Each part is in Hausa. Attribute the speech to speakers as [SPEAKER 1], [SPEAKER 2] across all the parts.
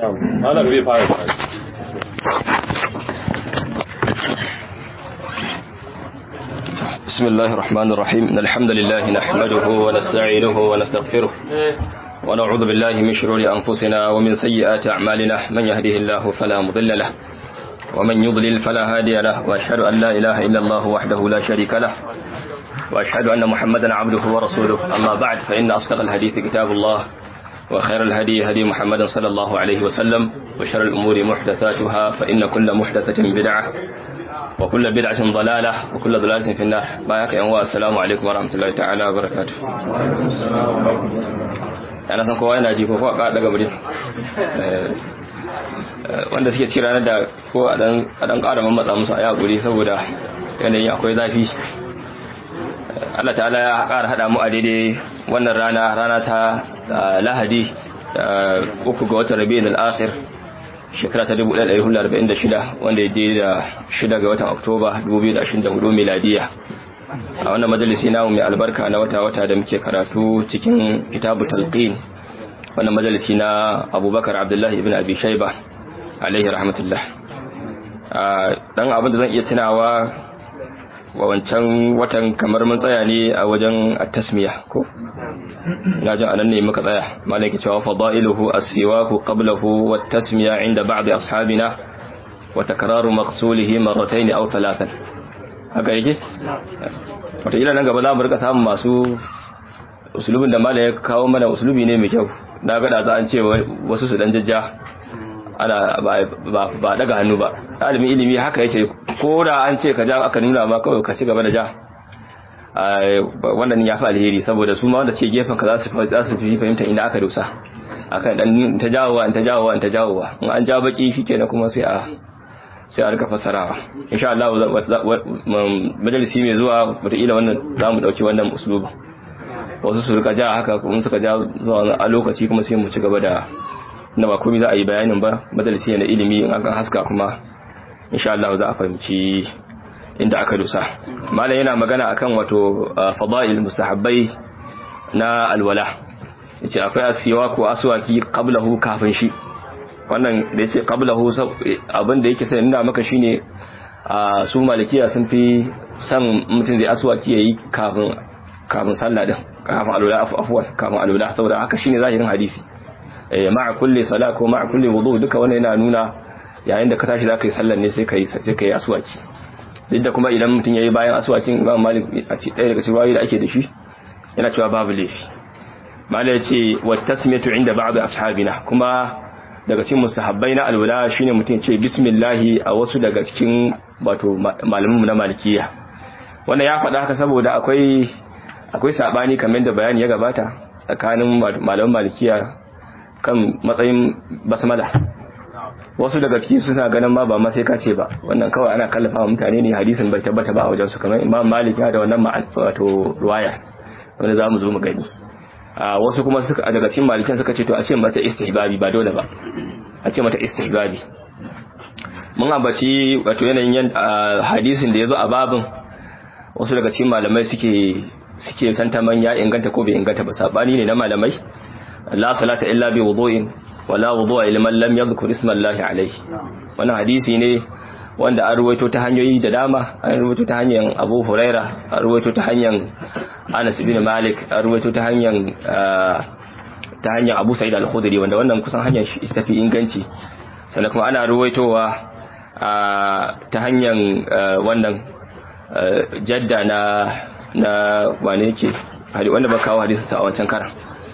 [SPEAKER 1] malam zai fara
[SPEAKER 2] بسم الله الرحمن الرحيم إن الحمد لله نحمده ونستعينه ونستغفره ونعوذ بالله من شرور أنفسنا ومن سيئات أعمالنا من يهده الله فلا مضل له ومن يضلل فلا هادي له وأشهد أن لا إله إلا الله وحده لا شريك له وأشهد أن محمدا عبده ورسوله أما بعد فإن أصدق الحديث كتاب الله وخير الهدي هدي محمد صلى الله عليه وسلم وشر الأمور محدثاتها فإن كل محدثة بدعة وكل بدعة ضلالة وكل ضلالة في النار بايك يا السلام عليكم ورحمة الله تعالى وبركاته ana san kowa yana ji ko kowa ka daga muri wanda suke ci ranar da ko a dan ƙara mamatsa musu a yaƙuri saboda yanayin akwai zafi Allah ta'ala ya ƙara haɗa mu a daidai wannan rana rana ta lahadi uku ga watan rabi'in al-akhir shekara ta 1446 wanda ya je da shida ga watan oktoba 2024 miladiya a wannan majalisi namu mai albarka na wata-wata da muke karatu cikin kitabu talqin wannan majalisi na abubakar abdullahi ibn abi shaiba alaihi rahmatullah dan abin da zan iya tunawa wa wancan watan kamar mun tsaya ne a wajen at-tasmiya ko ina jin anan ne muka tsaya malaki cewa fadailuhu as-siwaku qablahu wat-tasmiya inda ba'd ashabina wa takraru maqsulihi marratayn aw thalathan haka yake wata ila nan gaba za mu rika samun masu usulubin da malai ya kawo mana usulubi ne mai kyau na gada za an ce wasu su dan jajja ana ba daga hannu ba ɗalibin ilimi haka yake ko da an ce ka ja aka nuna ma kawai ka ci gaba da ja wannan ya fi alheri saboda su ma wanda ce gefen ka za su fi fahimta inda aka dosa akan dan ta jawowa ta jawowa ta jawowa in an ja baki shikenan kuma sai a sai a rika fassarawa insha Allah majalisi mai zuwa wataƙila wannan za mu ɗauki wannan usulubu wasu su rika ja haka kuma suka ja zuwa a lokaci kuma sai mu ci gaba da na ba komai za a yi bayanin ba majalisi na ilimi in an haska kuma insha Allah za a fahimci inda aka dosa malam yana magana akan wato fadail mustahabbai na alwala yace akwai asiwa ko aswaki qablahu kafin shi wannan da yace qablahu abin da yake sai nuna maka shine su malikiya sun fi san mutum zai aswaki yayi kafin kafin sallah din kafin alwala afwan kafin alwala saboda haka shine zahirin hadisi ma'a kulli sala ko ma'a kulli wudu duka wannan yana nuna yayin da ka tashi zaka yi sallar ne sai kai sai kai aswaki duk da kuma idan mutum yayi bayan aswakin Imam Malik a ce ɗaya daga cikin wayoyi da ake da shi yana cewa babu laifi Malik yace wa tasmiyatu inda ba'd ashabina kuma daga cikin mustahabbai na alwala shine mutum ce bismillah a wasu daga cikin wato malaman na malikiya wannan ya faɗa haka saboda akwai akwai sabani kamar da bayani ya gabata tsakanin malaman malikiya kan matsayin basmala wasu daga ciki suna ganin ma ba ma sai kace ba wannan kawai ana kallafa wa mutane ne hadisin bai tabbata ba a wajen su kamar Imam Malik ya da wannan ma'an wato ruwaya wanda zamu zo mu gani a wasu kuma suka daga cikin malikan suka ce to a ce mata istihbabi ba dole ba a ce mata istihbabi mun ambaci wato yanayin hadisin da yazo a babin wasu daga cikin malamai suke suke tantaman ya inganta ko bai inganta ba sabani ne na malamai la salata illa bi wudu'in wala wudu'a liman lam yadhkur isma Allah alayhi wannan hadisi ne wanda an ruwaito ta hanyoyi da dama an ruwaito ta hanyar Abu Huraira an ruwaito ta hanyar Anas ibn Malik an ruwaito ta hanyar ta hanyar Abu Sa'id al-Khudri wanda wannan kusan hanyar shi tafi inganci sannan kuma ana ruwaitowa ta hanyar wannan jadda na na wane yake wanda ba kawo hadisi a wancan karan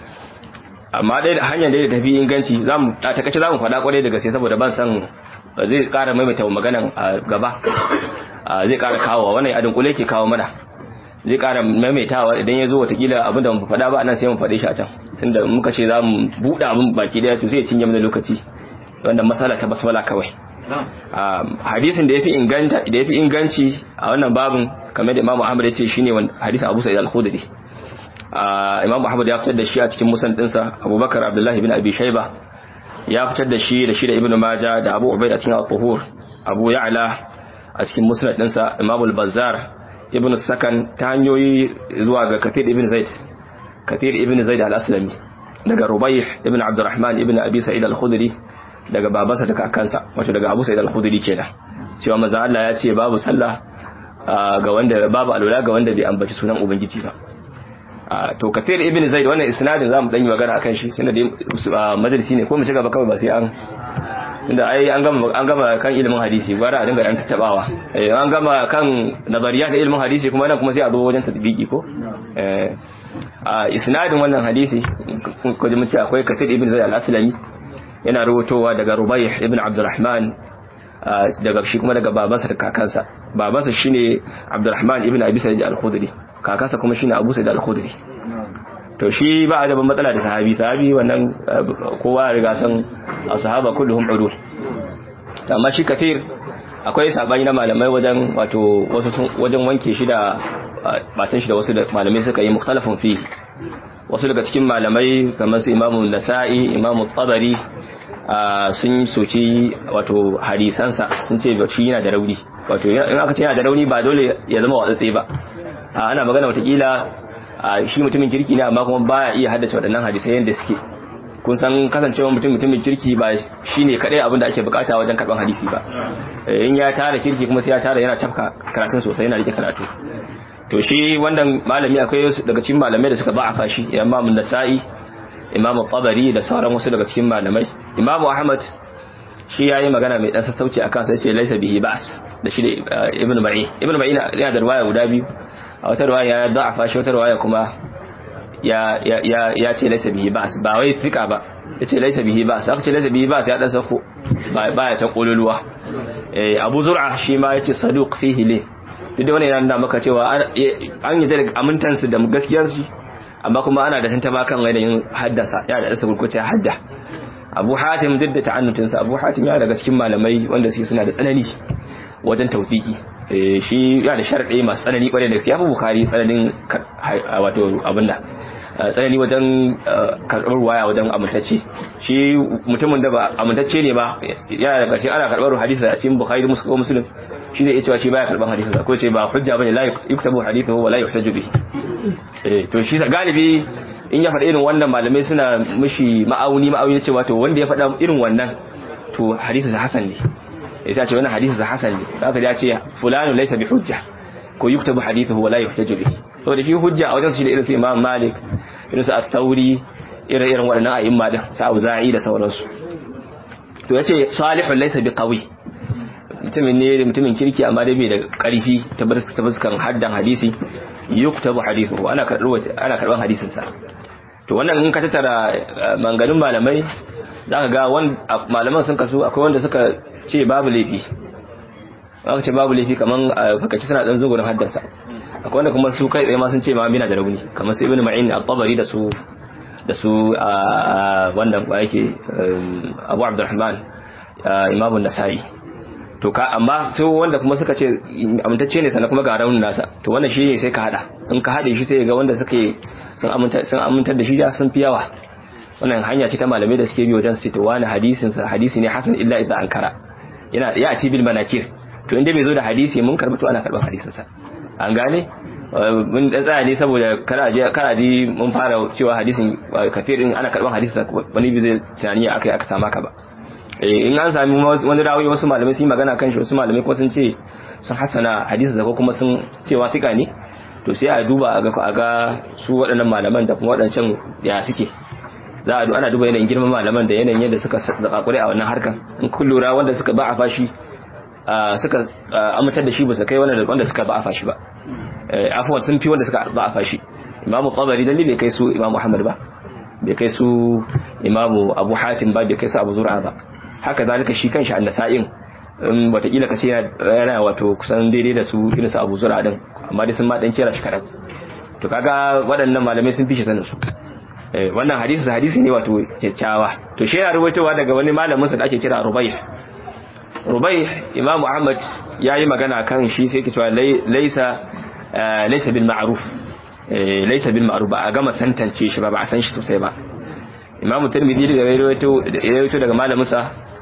[SPEAKER 2] amma dai da hanyar da tafi inganci zamu a takaice zamu faɗa kwarai da gaske saboda ban san zai ƙara maimaita maganan a gaba zai ƙara kawo wannan adin kule ke kawo mana zai ƙara maimaitawa idan ya zo watakila abin da mu faɗa ba nan sai mu faɗe shi a can tunda muka ce zamu buɗe abin baki daya to sai ya cinye mana lokaci wanda matsala ta basmala kawai hadisin da yafi inganta da yafi inganci a wannan babin kamar da Imam Ahmad ya ce shine hadisin Abu Sa'id al-Khudri Imam Ahmad ya fitar da shi a cikin musnad dinsa Abubakar Abdullah ibn Abi Shayba ya fitar da shi da shi da Ibn Majah da Abu Ubayd a cikin Al-Tuhur Abu Ya'la a cikin musnad dinsa Imam Al-Bazzar Ibn Sakan ta hanyoyi zuwa ga Kathir ibn Zaid Kathir ibn Zaid al-Aslami daga Rubayh ibn Abdurrahman ibn Abi Sa'id al-Khudri daga babansa da kakansa wato daga Abu Sa'id al-Khudri kenan cewa manzon Allah ya ce babu sallah ga wanda babu alwala ga wanda bai ambaci sunan ubangiji ba to kafir ibn zaid wannan isnadin zamu dan yi magana akan shi tunda dai majalisi ne ko mu ci gaba kawai ba sai an inda ai an gama an gama kan ilimin hadisi gwara a dinga dan tattabawa eh an gama kan nazariya da ilimin hadisi kuma nan kuma sai a zo wajen tatbiki ko eh a isnadin wannan hadisi ko da mun ce akwai kafir ibn zaid al-aslami yana rubutowa daga rubayh ibn abdurrahman daga shi kuma daga babansa da kakansa babansa shine abdurrahman ibn abi sa'id al-khudri kakansa kuma shine abu sa'id al-khudri to shi ba a da matsala da sahabi sahabi wannan kowa ya riga san sahaba kulluhum udul amma shi kafir akwai sabani na malamai wajen wato wasu wajen wanke shi da matan shi da wasu malamai suka yi mukhtalafun fi wasu daga cikin malamai kamar su imamu nasa'i imamu tabari sun soci wato hadisansa sun ce shi yana da rauni wato in aka ce yana da rauni ba dole ya zama watsatse ba ana magana watakila shi mutumin kirki ne amma kuma baya iya haddace waɗannan hadisai yadda suke kun san kasancewa mutum mutumin kirki ba shine kadai abin da ake bukata wajen karban hadisi ba in ya tara kirki kuma sai ya tara yana tafka karatun sosai yana rike karatu to shi wannan malami akwai daga cikin malamai da suka ba a fashi imam nasa'i imam tabari da sauran wasu daga cikin malamai imam ahmad shi yayi magana mai dan sassauci akan sai ce laisa bihi ba'as da shi da ibnu ma'i ibnu ma'i yana da riwaya guda biyu a wata riwaya ya da'afa shi wata riwaya kuma ya ya ya ya ce laisa bihi ba'as ba wai fika ba yace laisa bihi ba'as aka ce laisa bihi ba'as ya dan sako ba ya ta kololuwa eh abu zur'a shi ma yace saduq fihi li duk da wannan yana nuna maka cewa an yi da amintansu da gaskiyar shi amma kuma ana da tantama kan yanayin haddasa ya da dasa gurkuta hadda abu hatim duk da ta'annutinsa abu hatim ya daga cikin malamai wanda su suna da tsanani wajen tawfiki shi ya da sharɗi masu tsanani kwarai da gaske ya fi bukari tsananin wato abin da tsanani wajen karɓar waya wajen amintacce shi mutumin da ba amintacce ne ba yana da ƙarshe ana karɓar hadisi a cikin bukari da musulun shi zai iya cewa shi baya karɓar hadisi ko ce ba hujja bane la yuktabu hadithu wa la yuhtaju bihi eh to shi galibi in ya faɗa irin wannan malamai suna mishi ma'auni ma'auni cewa to wanda ya faɗa irin wannan to hadisi sa hasan ne ya ce wannan hadisi sa hasan ne zaka ya ce fulanu laysa bi hujja ko yuktabu hadithuhu wa la yuhtaju bihi saboda shi hujja a wajen shi da irin su Imam Malik irin su At-Tawri irin irin waɗannan a'imma din sa Auza'i da sauransu to yace salihun laysa bi qawi mutumin ne mutumin kirki amma dai bai da ƙarfi ta fuskan haddan hadisi yuktabu hadithuhu ana karɓar ana karɓar hadisin sa to wannan in ka tattara manganin malamai zaka ga malaman sun kasu akwai wanda suka ce babu laifi aka ce babu laifi kaman fakaci suna dan zugurin haddansa akwai wanda kuma su kai tsaye ma sun ce ma bina da rauni kamar su ibnu ma'in al-tabari da su da su wannan ba yake abu abdurrahman imam an-nasai to ka amma su wanda kuma suka ce amintacce ne sannan kuma ga raunin nasa to wannan shi ne sai ka hada in ka hade shi sai ga wanda suke sun aminta sun amintar da shi da sun fi yawa wannan hanya ce ta malamai da suke bi wajen su to wani hadisin sa hadisi ne hasan illa idza ankara yana ya ati bil manakir to inda bai zo da hadisi mun karba to ana karban hadisin sa an gane mun dan tsaya ne saboda kana je kana ji mun fara cewa hadisin kafirin ana karban hadisin sa wani bai zai tunani akai aka sama ka ba in an sami wani rawi wasu malamai sun yi magana kan shi wasu malamai kuma sun ce sun hasana hadisin sa ko kuma sun cewa sika ne to sai a duba a ga a ga su waɗannan malaman da kuma waɗancan ya suke za a ana duba yanayin girman malaman da yanayin yadda suka zakakure a wannan harkan in kun lura wanda suka ba a fashi suka amintar da shi ba su kai wanda suka ba a fashi ba afuwan sun fi wanda suka ba a fashi imamu qabari dalli bai kai su imamu muhammad ba bai kai su imamu abu hatim ba bai kai su abu zura ba haka zalika shi kanshi annasa'in in watakila ka ce yana wato kusan daidai da su irin su abu zura din amma dai sun ma dan kera shi kadan to kaga waɗannan malamai sun fi shi sanin su wannan hadisi hadisi ne wato kyakkyawa to shi yana rubaitowa daga wani malamin sa da ake kira Rubayh Rubayh Imam Ahmad yayi magana kan shi sai yake cewa laisa laisa bil ma'ruf laisa bil ma'ruf ba a gama tantance shi ba ba a san shi sosai ba Imam Tirmidhi daga rawaito rawaito daga malamin sa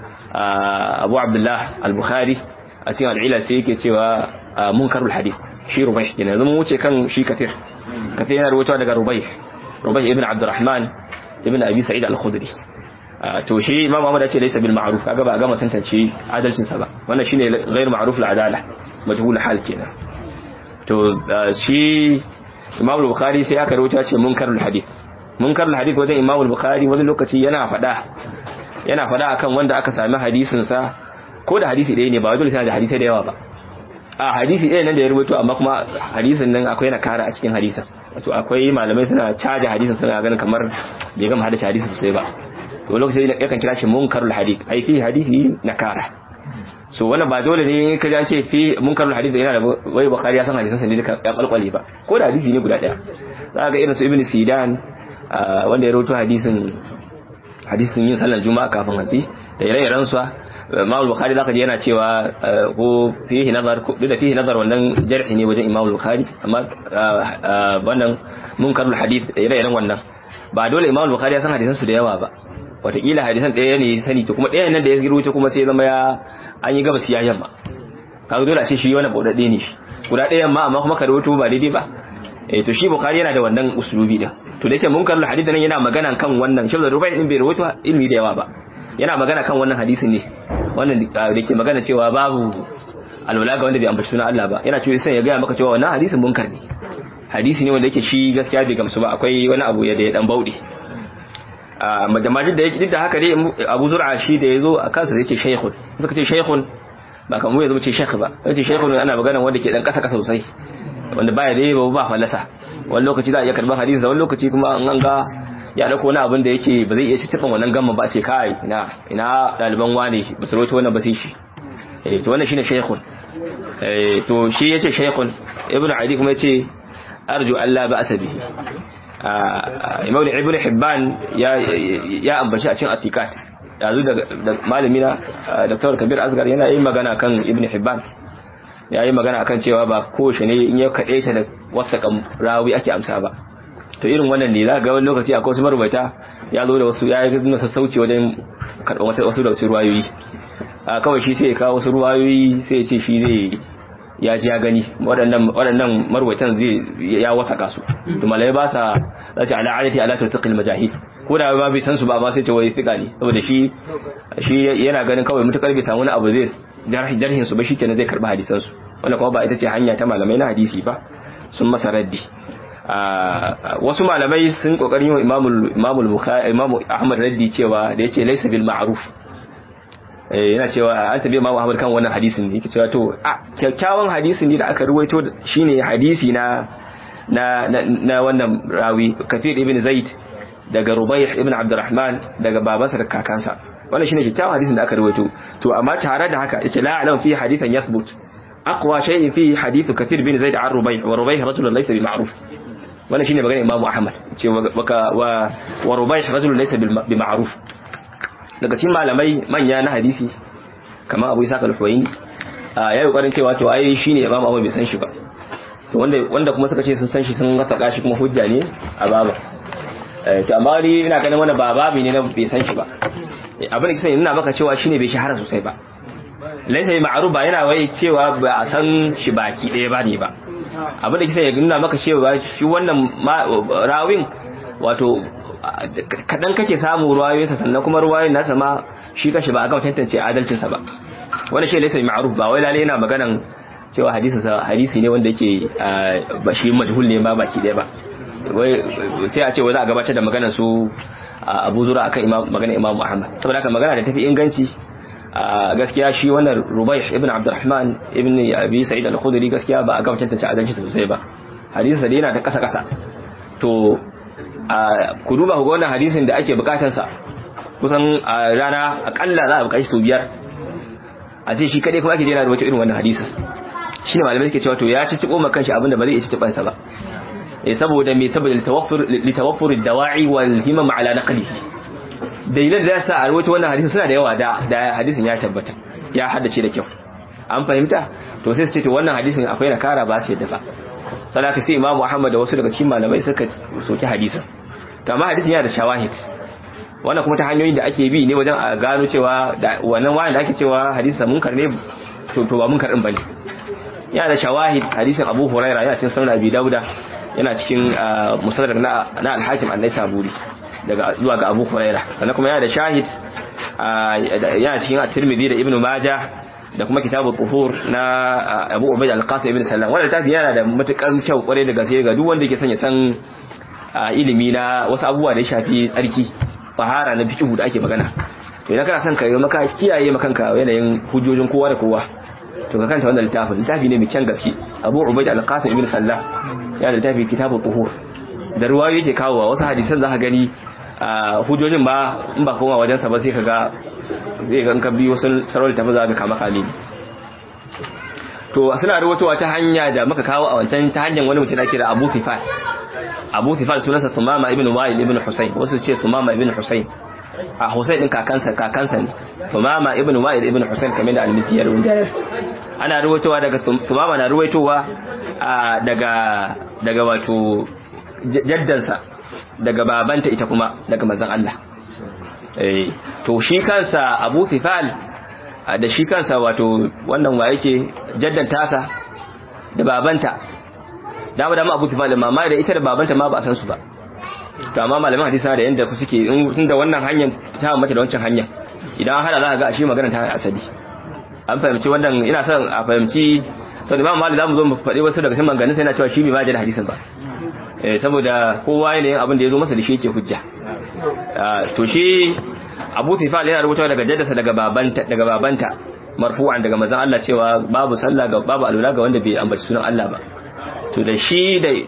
[SPEAKER 2] Abu Abdullah Al-Bukhari a cikin al-Ila sai yake cewa munkarul hadith shi Rubayh kenan zama wuce kan shi kafir kafir yana rawaito daga Rubayh Rubayh ibn Abdurrahman ibn Abi Sa'id al-Khudri to shi imam Ahmad ya ce laysa bil ma'ruf kaga ba ga tantance adalcin sa ba wannan shine ghairu ma'ruf al adala majhul hal kenan to shi imam al-bukhari sai aka rubuta ce munkarul hadith munkarul hadith wajen imam al-bukhari wani lokaci yana fada yana fada akan wanda aka sami hadisin sa ko da hadisi ɗaya ne ba dole sai da hadisi da yawa ba a hadisi ɗaya nan da ya rubuto amma kuma hadisin nan akwai na kara a cikin hadisin wato akwai malamai suna caja hadisin suna ganin kamar bai gama hada hadisin sosai ba to lokaci yakan kira shi munkarul hadith ai fi hadisi na kara so wannan ba dole ne ka ji ce fi munkarul hadith yana da wai bukhari ya san hadisin sa ne duka ya kalkwale ba ko da hadisi ne guda daya za ga irin su ibnu sidan wanda ya rawaito hadisin hadisin yin sallar juma'a kafin hatsi da ire-iren su Imam Bukhari zaka ji yana cewa ko fihi nazar ko da fihi nazar wannan jarhi ne wajen Imam Bukhari amma wannan munkarul hadith ire-iren wannan ba dole Imam Bukhari ya san hadisan su da yawa ba wataƙila hadisan ɗaya ne sani to kuma ɗayan nan da ya rubuta kuma sai zama ya an yi gaba siya yamma kaga dole a ce shi wani bauɗaɗɗe ne shi guda ɗayan ma amma kuma ka rubuta ba daidai ba eh to shi Bukhari yana da wannan usulubi din to da yake munkarul hadith nan yana magana kan wannan shi da rubai din bai rubuta ilmi da yawa ba yana magana kan wannan hadisin ne wannan da ke magana cewa babu alwala ga wanda bai ambaci sunan Allah ba yana cewa sai ya ga maka cewa wannan hadisin munkar ne hadisi ne wanda yake shi gaskiya bai gamsu ba akwai wani abu ya da ya dan bauɗe a majamajin da yake duk da haka dai Abu Zur'a shi da yazo a kansa yake shaykhun suka ce shaykhun ba kamar yazo ce shaykh ba yace shaykhun ana magana wanda ke dan kasa kasa sosai wanda baya dai ba ba falasa wani lokaci za a iya karban hadisi wani lokaci kuma an ga ya dauko wani abin da yake ba zai iya cikin wannan gamma ba ce kai ina ina daliban wane ba su rawaito wannan ba sai shi eh to wannan shine shaykhun eh to shi yace shaykhun ibnu adi kuma yace arju alla ba'sa bihi imam ibn hibban ya ya ambaci a cikin atikat yanzu da malami na dr kabir asgar yana yin magana kan ibn hibban ya yi magana akan cewa ba kowace ne in ya kaɗe ta da wasa rawi ake amsa ba to irin wannan ne za ga wani lokaci akwai wasu marubuta ya zo da wasu ya yi nuna sassauci wajen karɓar wasu da wasu ruwayoyi kawai shi sai ya kawo wasu ruwayoyi sai ya ce shi zai ya ji ya gani waɗannan waɗannan marwaitan zai ya wasaka su to malai ba sa zace ala alati ala tartiqil majahid ko da ba bai san su ba ma sai ce wai sika ne saboda shi shi yana ganin kawai mutakar bai samu wani abu zai jarhi jarhin su ba shikenan zai karba hadisan su wannan kuma ba ita ce hanya ta malamai na hadisi ba sun masa raddi wasu malamai sun kokarin yi imamul imamul bukhari imamu ahmad raddi cewa da yace laysa bil ma'ruf yana cewa an tabi Imam Ahmad kan wannan hadisin ne yake cewa to a kyakkyawan hadisin ne da aka ruwaito shine hadisi na na na wannan rawi Kathir ibn Zaid daga Rubayh ibn Abdurrahman daga babansa da kakansa wannan shine kyakkyawan hadisin da aka ruwaito to amma tare da haka yace la alam fi hadithan yathbut aqwa shay'in fi hadith Kathir ibn Zaid an Rubayh wa Rubayh rajulun laysa bi ma'ruf wannan shine magana Imam Ahmad ce wa wa Rubayh rajulun laysa bi ma'ruf daga cikin malamai manya na hadisi kamar abu isa kalfoyin ya yi ƙwarin cewa to ai shi ne imam abu bai san shi ba to wanda wanda kuma suka ce sun san shi sun rasa kashi kuma hujja ne a baba to amma ni ina ganin wani ba babi ne na bai san shi ba abin da kisa nuna maka cewa shi ne bai shahara sosai ba laisa bi ma'ruf ba yana wai cewa ba a san shi baki ɗaya ba ne ba abin da kisa ya nuna maka cewa shi wannan rawin wato kadan kake samu ruwayoyinsa sannan kuma ruwayoyin nasa ma shi kashi ba a gama tantance adalcinsa ba wani shi laisa ma'ruf ba wai lalle yana maganan cewa hadisin sa hadisi ne wanda yake ba shi majhul ne ba baki daya ba wai sai a ce wai za a gabatar da maganar su Abu Zura akan imam maganar Imam Ahmad saboda haka magana da tafi inganci gaskiya shi wannan Rubayh ibn Abdurrahman ibn Abi Sa'id al-Khudri gaskiya ba a gama tantance adalcinsa sosai ba hadisin sa yana da kasa kasa to ku duba ku ga wannan hadisin da ake bukatarsa kusan a rana akalla za a bukaci sau biyar a ce shi kadai kuma ake jera da wata irin wannan hadisin shine malamai suke cewa to ya ci ciko makan shi abinda ba zai iya ci sa ba eh saboda me saboda litawaffur litawaffur ad-dawa'i wal himam ala naqlihi dalilan da sa a rawaito wannan hadisin suna da yawa da da hadisin ya tabbata ya haddace da kyau an fahimta to sai su ce to wannan hadisin akwai nakara ba su yadda ba sadaka sai imamu ahmad da wasu daga cikin malamai suka soki hadisin to amma hadisin yana da shawahid wannan kuma ta hanyoyin da ake bi ne wajen a gano cewa wannan wayan da ake cewa hadisin munkar ne to to ba munkar din bane yana da shawahid hadisin abu huraira yana cikin sunan abi dauda yana cikin musaddarak na na al-hakim an-naisaburi daga zuwa ga Abu Huraira sannan kuma yana da shahid yana cikin at-Tirmidhi da Ibn Majah da kuma kitabu tuhur na Abu Ubayd al-Qasim ibn Sallam wannan tafi yana da matukar kyau kware da gaske ga duk wanda yake son ya san ilimi na wasu abubuwa da ya shafi tsarki fahara na fiqh da ake magana to idan kana son ka yi maka kiyaye maka kanka yanayin hujjojin kowa da kowa to ka kanta wannan littafin littafi ne mai kyan gaske Abu Ubayd al-Qasim ibn Sallam yana da littafi kitabu tuhur da ruwayoyi yake kawowa wasu hadisan za ka gani hujjojin ba in ba koma wajen sa ba sai ka ga zai ga ka biyo sun sarau littafin za ka kama kame to suna rubutuwa ta hanya da muka kawo a wancan ta hanyar wani mutum da ake da Abu Sifat Abu Sifat sunansa Sumama ibn Wa'il ibn Husayn wasu ce Sumama ibn Husayn a Husayn din kakansa kakansa ne Sumama ibn Wa'il ibn Husayn kamar da al-Misi ya rubuta ana rubutuwa daga Sumama na rubutuwa daga daga wato jaddansa daga babanta ita kuma daga manzon Allah eh to shi kansa Abu Sifal da shi kansa wato wannan wa yake jaddanta sa da babanta dama dama Abu Sifal mama da ita da babanta ma ba a san su ba to amma malaman hadisi da yanda ku suke in da wannan hanyar ta mace da wancan hanyar idan hada za ka ga ashe magana ta asali an fahimci wannan ina son a fahimci sau da imam malik zamu zo mu faɗi wasu daga cikin maganganun sai yana cewa shi bai ma da hadisin ba eh saboda kowa ne abin da ya zo masa da shi yake hujja to shi Abu Tifal yana rubuta daga jaddasa daga babanta daga babanta marfu'an daga manzon Allah cewa babu sallah ga babu alula ga wanda bai ambaci sunan Allah ba to da shi da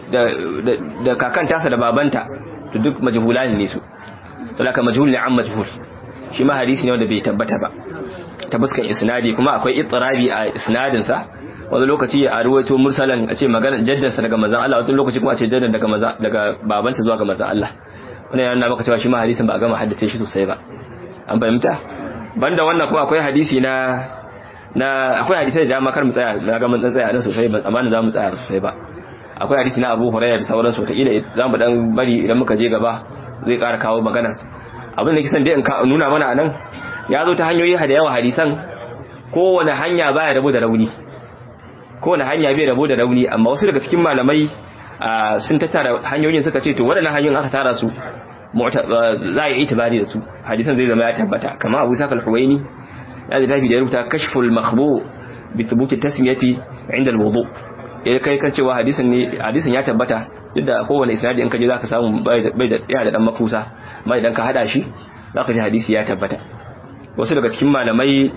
[SPEAKER 2] da kakan tasa da babanta to duk majhulani ne su to laka majhul ne an majhul shi ma hadisi ne wanda bai tabbata ba ta fuskan isnadi kuma akwai ittirabi a isnadin sa wani lokaci a ruwaito mursalan a ce magana jaddansa daga manzon Allah wani lokaci kuma a ce jaddan daga maza daga babanta zuwa ga manzon Allah wannan yana maka cewa shi ma hadisin ba a gama haddace shi sosai ba an fahimta banda wannan kuma akwai hadisi na na akwai hadisi da dama kar mu tsaya na ga mun tsaya nan sosai ban amma za mu tsaya sosai ba akwai hadisi na Abu Hurairah da sauran su kila za mu dan bari idan muka je gaba zai ƙara kawo magana abin da kisan dai in nuna mana anan ya zo ta hanyoyi da yawa hadisan kowane hanya baya rabo da rauni kowane hanya bai rabo da rauni amma wasu daga cikin malamai sun tattara hanyoyin suka ce to waɗannan hanyoyin aka tara su za a yi itibari da su hadisan zai zama ya tabbata kama abu saka al-huwaini ya da tafi da ya rubuta kashful makhbu bi thubuti tasmiyati inda al-wudu ya kai kan cewa hadisan ne hadisan ya tabbata duk da kowane isnadi in ka je zaka samu bai da yana da dan makusa amma idan ka hada shi zaka ji hadisi ya tabbata wasu daga cikin malamai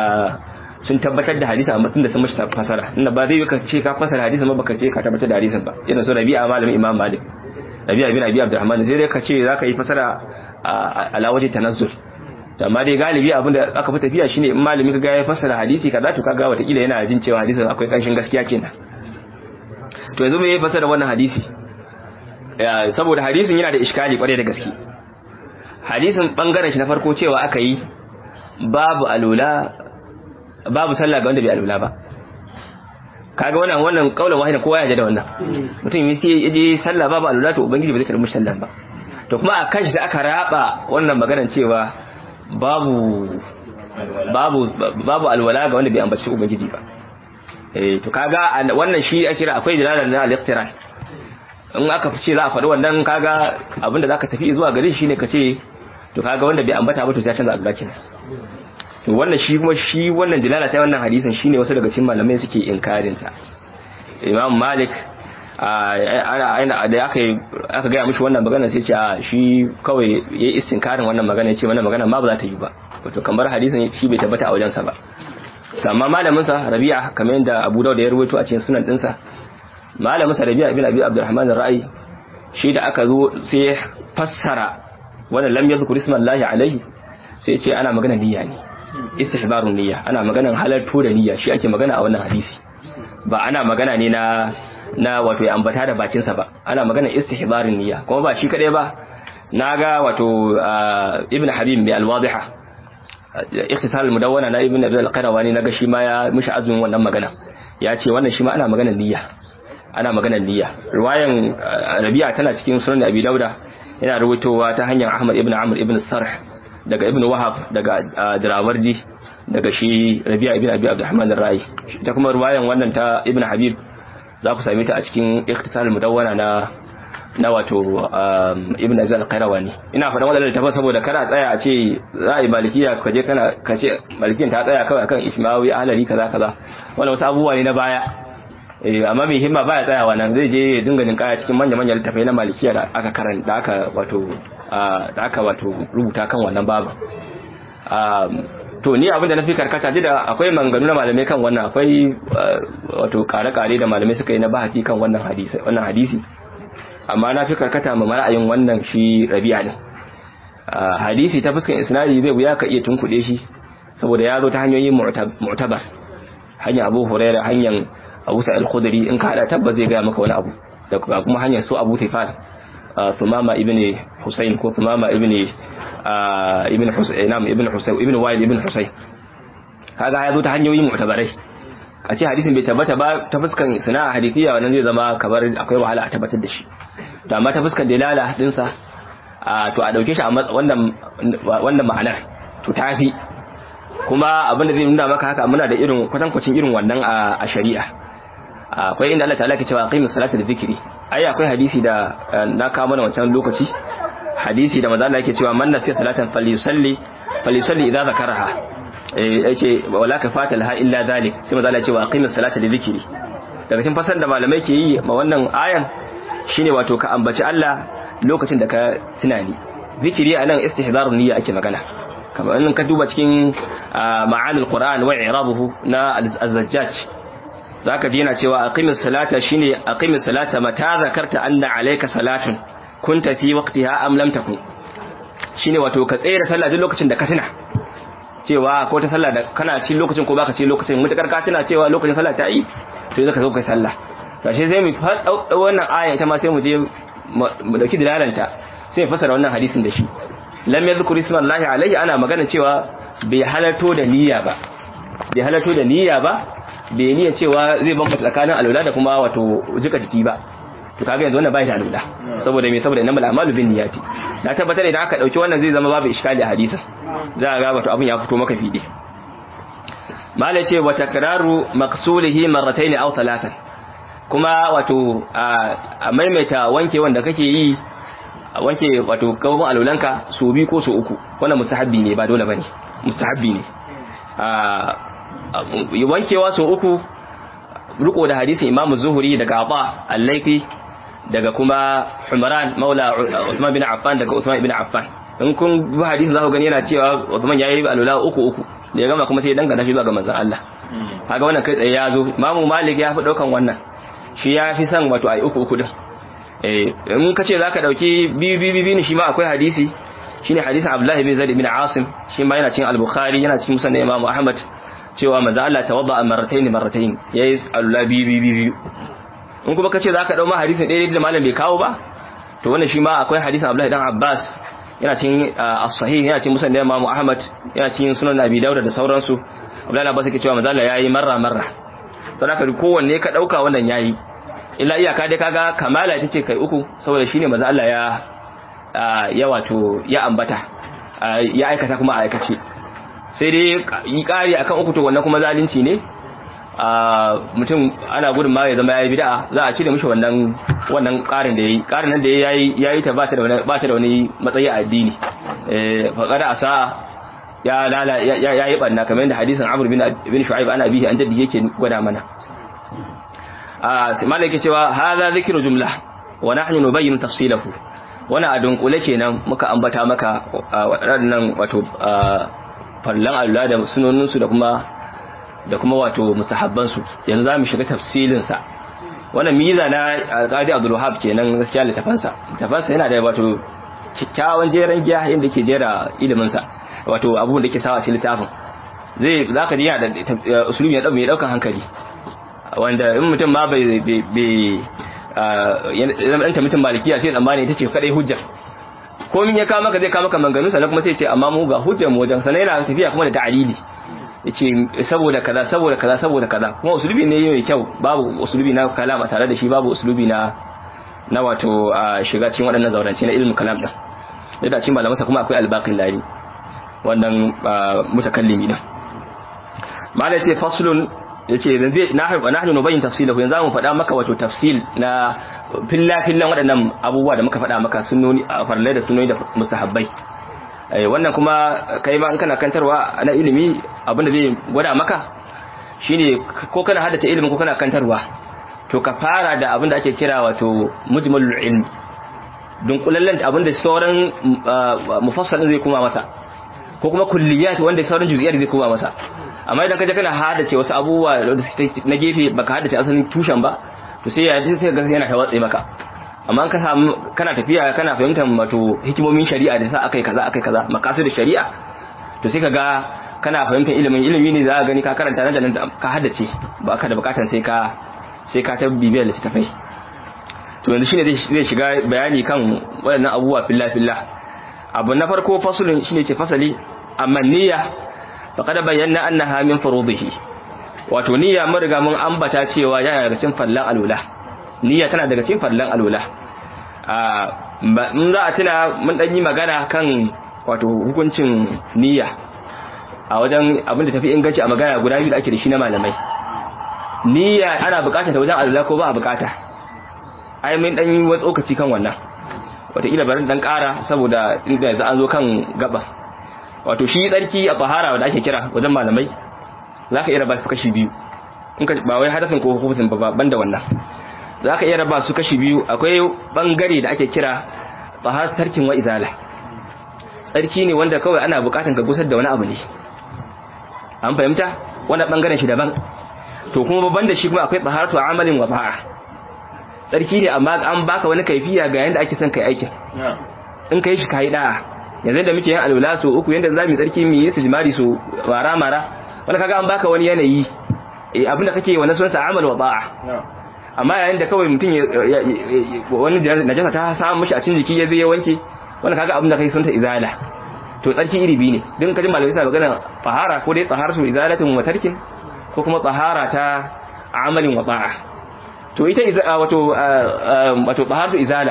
[SPEAKER 2] sun tabbatar da hadisi amma tunda sun mashi fasara inda ba zai ka ce ka fasara hadisi amma baka ce ka tabbatar da hadisin ba yana so Rabi'a malamin Imam Malik Rabi'a bin Abi Abdurrahman sai dai ka ce zaka yi fasara ala waje tanazzul amma dai galibi abin da aka fi tafiya shine in malami ka ga ya fasara hadisi kaza to kaga wata kila yana jin cewa hadisin akwai kanshin gaskiya kenan to yanzu me ya fasara wannan hadisi saboda hadisin yana da iskali kwarai da gaske hadisin bangaren shi na farko cewa aka yi babu alula babu sallah ga wanda bai alula ba kaga wannan wannan kaulan wahida kowa ya ji da wannan mutum yi sai ya je sallah babu alula to ubangiji bai zai karbi sallan ba to kuma a kan shi aka raba wannan maganar cewa babu babu babu alwala ga wanda bai ambaci ubangiji ba eh to kaga wannan shi ake kira akwai dalalan na al-iqtiran in aka fice za a faɗi wannan kaga abinda zaka tafi zuwa gare shi ne ka ce to kaga wanda bai ambata ba to sai canza agacin to wannan shi kuma shi wannan dilala ta wannan hadisin shine wasu daga cikin malamai suke inkarin ta Imam Malik ana da aka aka ga mishi wannan magana sai ce a shi kawai yayi istinkarin wannan magana yace wannan magana ma ba za ta yi ba wato kamar hadisin shi bai tabbata a wajensa ba amma malamin sa Rabi'a kamar yadda Abu Dawud ya rawaito a cikin sunan dinsa malamin sa Rabi'a ibn Abi Abdurrahman ar-Ra'i shi da aka zo sai fassara wannan lam yadhkur ismallahi alaihi sai ce ana magana niyya ne istihbarun niyya ana maganan halartu da niyya shi ake magana a wannan hadisi ba ana magana ne na na wato ya ambata da bakin sa ba ana maganan istihbarin niyya kuma ba shi kadai ba naga wato ibn habib mai al-wadiha ikhtisar al-mudawwana na ibn abdul qarawani naga shi ma ya mishi azumin wannan magana ya ce wannan shi ma ana maganan niyya ana maganar niyya riwayan rabi'a tana cikin sunan abi dauda yana ruwaitowa ta hanyar ahmad ibn amr ibn sarh daga ibn wahab daga dirawardi daga shi rabi'a ibn abi abdurrahman ar-rai ta kuma riwayan wannan ta ibn habib za ku same ta a cikin ikhtisar mudawwana na na wato ibn azal qayrawani ina faɗan wannan littafin saboda kana tsaya a ce za a yi malikiya ka je kana ka ce malikiyan ta tsaya kawai akan ismawi ahlari kaza kaza wannan wasu abubuwa ne na baya eh amma mai himma baya tsayawa nan zai je ya dinga ninkaya cikin manya manyan littafai na malikiya da aka karanta da aka wato da aka wato rubuta kan wannan babu to ni abinda na fi karkata ji da akwai manganu na malamai kan wannan akwai wato kare-kare da malamai suka yi na bahati kan wannan hadisi wannan hadisi amma na fi karkata ma ra'ayin wannan shi rabi'a ne hadisi ta fuskan isnadi zai wuya ka iya tunkuɗe shi saboda ya zo ta hanyoyin mu'tabar hanyar Abu Hurairah hanyar Abu Sa'id al-Khudri in ka hada tabba zai ga maka wani abu da kuma hanyar su Abu Tifal Sumama ibn Husayn ko Sumama ibn ibn Husayn nam ibn Husayn ibn Wa'il ibn Husayn kaga ya zo ta hanyoyin mu'tabarai a ce hadisin bai tabbata ba ta fuskan sana'a hadisiya wannan zai zama kamar akwai wahala a tabbatar da shi to amma ta fuskan dalala din sa to a dauke shi a wannan wannan ma'anar to tafi kuma abin da zai nuna maka haka muna da irin kwatankwacin irin wannan a shari'a akwai inda Allah ta'ala ke cewa aqimus salata da zikri ai akwai hadisi da na kawo mana wancan lokaci hadisi da manzo Allah yake cewa man nasiya salatan falyusalli falyusalli idza zakaraha eh yace wala kafata laha illa zalik sai manzo Allah ya ce wa aqimus salata li dhikri daga cikin fasar da malamai ke yi ma wannan ayan shine wato ka ambaci Allah lokacin da ka tunani zikiri anan istihdarun niyya ake magana kamar in ka duba cikin ma'anil qur'an wa i'rabuhu na az-zajjaj zaka ji yana cewa aqimus salata shine aqimus salata mata zakarta anna alayka salatun kunta fi waqtiha am lam takun shine wato ka tsere sallah duk lokacin da ka tuna cewa ko ta sallah da kana ci lokacin ko baka ci lokacin mutakar ka tuna cewa lokacin sallah ta yi to zaka zo kai sallah to shi zai mu fada wannan aya ita ma sai mu je mu dauki dalalanta sai mu fasara wannan hadisin da shi lam yadhkur ismallahi alayhi ana magana cewa bai halarto da niyya ba bai halarto da niyya ba bai niyya cewa zai bambanta tsakanin alwala da kuma wato jika jiki ba to kaga yanzu wannan bai da alwala saboda me saboda innamal a'malu bin niyyati na tabbatar idan aka dauki wannan zai zama babu iskali a hadisin za ga wato abin ya fito maka fide malai ce wa takraru maqsulihi marratayn aw thalathan kuma wato a maimaita wanke wanda kake yi wanke wato kawun alulanka su bi ko su uku wannan mustahabbi ne ba dole bane mustahabbi ne wankewa su uku riko da hadisin imamu zuhuri daga aba al-laifi daga kuma Umran Maula Uthman bin Affan daga Uthman ibn Affan in kun bi hadisin za ku gani yana cewa Uthman yayi alula uku uku da ya gama kuma sai ya dangana shi zuwa ga manzon Allah kaga wannan kai tsaye ya zo Imam Malik ya fi daukan wannan shi ya fi son wato ai uku uku din eh in kace zaka dauki biyu biyu biyu shi ma akwai hadisi shine hadisin Abdullah bin Zaid bin Asim shi ma yana cikin Al-Bukhari yana cikin Musnad Imam Ahmad cewa manzo Allah tawadda marratayn marratayn yayi alula biyu biyu biyu in kuma kace zaka dau ma hadisin ɗaya da malam bai kawo ba to wannan shi ma akwai hadisin Abdullah dan Abbas yana cikin as-sahih yana cikin musnad Imam Ahmad yana cikin sunan Abi Dawud da sauransu Abdullah Abbas yake cewa manzo Allah yayi marra marra don haka kowanne ka dauka wannan yayi illa iyaka dai kaga kamala ita ce kai uku saboda shine manzo Allah ya ya wato ya ambata ya aikata kuma a aikace sai dai yi kari akan uku to wannan kuma zalunci ne mutum ana gudun ma ya zama yayi bid'a za a cire mishi wannan wannan karin da yayi karin nan da yayi yayi ta ba ta da wani ba ta da wani matsayi a addini eh fa qada asa ya lala ya yayi banna kamar yadda hadisin Amr bin bin Shu'aib ana bihi an jaddi yake gwada mana a malai yake cewa hadha zikru jumla wa nahnu nubayyin tafsilahu wannan a dunkule kenan muka ambata maka waɗannan wato fallan Allah da sunoninsu da kuma da kuma wato mustahabbansu yanzu za mu shiga tafsilinsa wannan miza na alƙadi abdul wahab kenan gaskiya littafansa littafansa yana da wato kyakkyawan jeren giya inda ke jera iliminsa wato abubuwan da ke sawa cikin littafin zai za ka ji yana da usulubi ya mai ɗaukan hankali wanda in mutum ma bai bai zama ɗanta mutum malikiya sai tsammani ita ce kaɗai hujja komin ya kawo maka zai kawo maka manganu sannan kuma sai ce amma mu ga hujjar mu wajen sannan yana tafiya kuma da ta'alili yace saboda kaza saboda kaza saboda kaza kuma usulubi ne mai kyau babu usulubi na kalama tare da shi babu usulubi na na wato shiga cikin waɗannan zaurance na ilmin kalam din yadda cikin malamansa kuma akwai albaqin lari wannan mutakallimi din malai ce faslun yace yanzu nahnu nahnu nubayyin tafsilahu yanzu mu faɗa maka wato tafsil na filla fillan waɗannan abubuwa da muka faɗa maka sunnoni a farlai da sunnoni da mustahabbai wannan kuma kai ma in kana kantarwa na ilimi abinda zai gwada maka shine ko kana haddace ilimin ko kana kantarwa to ka fara da abinda ake kira wato mujmalul ilmi dunkulallen abinda sauran mufassalin zai kuma masa ko kuma kulliyat wanda sauran juz'iyat zai kuma masa amma idan kaje kana haddace wasu abubuwa na gefe baka haddace asalin tushen ba to sai ya sai ga yana tawatsi maka amma ka samu kana tafiya kana fahimtar wato hikimomin shari'a da sa akai kaza akai kaza maqasid shari'a to sai kaga kana fahimtar ilimin ilimi ne za ka gani ka karanta nan da nan ka haddace ba ka da bukatan sai ka sai ka ta bibiyar littafai to yanzu shine zai shiga bayani kan waɗannan abubuwa filla filla abu na farko fasulun shine ce fasali amma niyya faqad bayyana annaha min furudihi wato niyya mun riga mun ambata cewa yana daga cikin fallan alula niyya tana daga cikin fallan alula a mun za a tuna mun dan yi magana kan wato hukuncin niyya a wajen abin da tafi inganci a magana guda biyu da ake da shi na malamai niyya ana bukatar ta wajen alula ko ba a bukata ai mun dan yi wani tsokaci kan wannan wataƙila bari dan ƙara saboda inda yanzu an zo kan gaba wato shi tsarki a tsahara da ake kira wajen malamai za ka iya raba su kashi biyu ba wai hadasin ko hukumin ba ban da wannan za ka iya raba su kashi biyu akwai bangare da ake kira tsahar tarkin wa izala tsarki ne wanda kawai ana bukatan ka gusar da wani abu ne an fahimta wanda bangaren shi daban to kuma babban da shi kuma akwai tsaharatu amalin wa ba'a tsarki ne amma an baka wani kaifiya ga yanda ake son kai aikin in kai shi kai da'a yanzu da muke yin alwala so uku yanda zamu tsarki mu yi sujmari so mara mara wanda kaga an baka wani yanayi eh abinda kake wannan sunan sa amal wa ba'a amma yayin da kawai mutum ya wani najasa ta samu mishi a cikin jiki ya zai ya wanke wanda kaga abinda kai sunta izala to tsarki iri biyu ne din kaji malamai suna magana fahara ko dai tsaharatu izalatin wa tarkin ko kuma tsahara ta amalin wa ba'a to ita wato wato taharatu izala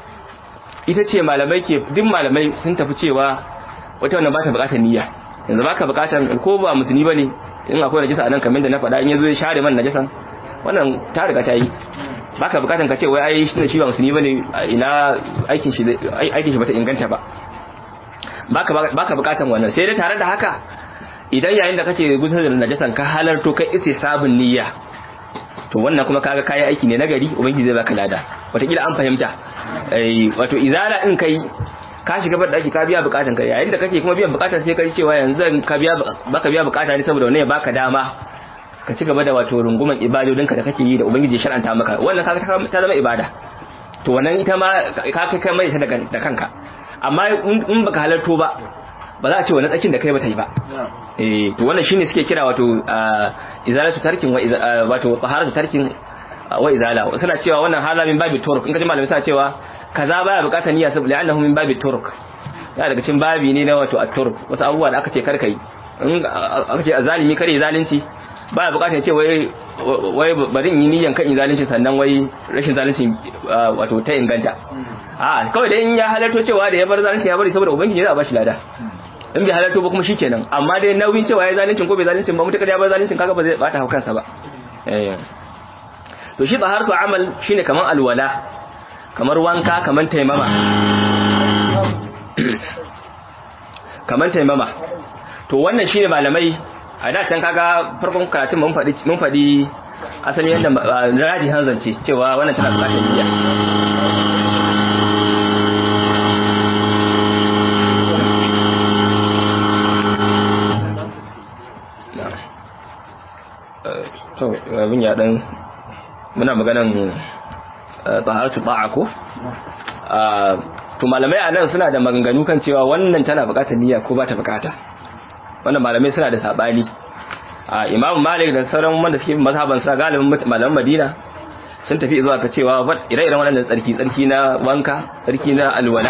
[SPEAKER 2] ita ce malamai ke duk malamai sun tafi cewa wata wannan ba ta bukatar niyya yanzu baka bukatar ko ba musulmi bane in akwai najasa a nan kamar da na faɗa in yazo ya share man najasan wannan ta riga ta yi baka bukatar ka ce wai ai shi shi ba musulmi bane ina aikin shi aikin shi bata inganta ba baka baka bukatar wannan sai dai tare da haka idan yayin da kake gusar da najasan ka halarto kai ise sabun niyya to wannan kuma kaga kayi aiki ne nagari ubangiji zai baka lada wataƙila an fahimta wato izala in kai ka shiga bar daki ka biya bukatan ka yayin da kake kuma biyan bukatan sai kai cewa yanzu ka biya baka biya bukata ne saboda wannan ya baka dama ka ci gaba da wato runguman ibadodinka da kake yi da ubangiji shar'anta maka wannan kaga ta zama ibada to wannan ita ma ka kai kai mai ta da kanka amma in baka halarto ba ba za a ce wannan tsakin da kai ba ta yi ba eh to wannan shine suke kira wato izalatu tarkin wa wato taharatu tarkin wa izala suna cewa wannan hala min babi turuk in kaji malamai suna cewa kaza baya bukatar niyya saboda annahu min babi turuk ya daga cikin babi ne na wato at-turuk wasu abubuwa da aka ce kar kai in aka ce azalimi kare zalunci baya bukatar ce wai wai bari in yi niyyan kan zalunci sannan wai rashin zalunci wato ta inganta a kawai dai in ya halarto cewa da ya bar zalunci ya bari saboda ubangiji za a bashi lada in bai halarto ba kuma shikenan amma dai nauyin cewa ya zalincin ko bai zalincin ba mutakar ya bar zalincin kaga ba zai bata haukansa ba to shi taharatu amal shine kaman alwala kamar wanka kaman taimama kaman taimama to wannan shine malamai a da can kaga farkon karatun mun faɗi mun faɗi asalin yadda radi hanzance cewa wannan tana bukatar niyya to abin ya dan muna maganan taharatu ba'a ko to malamai a nan suna da maganganu kan cewa wannan tana bukatar niyya ko ba ta bukata wannan malamai suna da sabani a imamu malik da sauran wanda suke mazhaban sa galibin malaman madina sun tafi zuwa ka cewa ire-iren wannan tsarki tsarki na wanka tsarki na alwala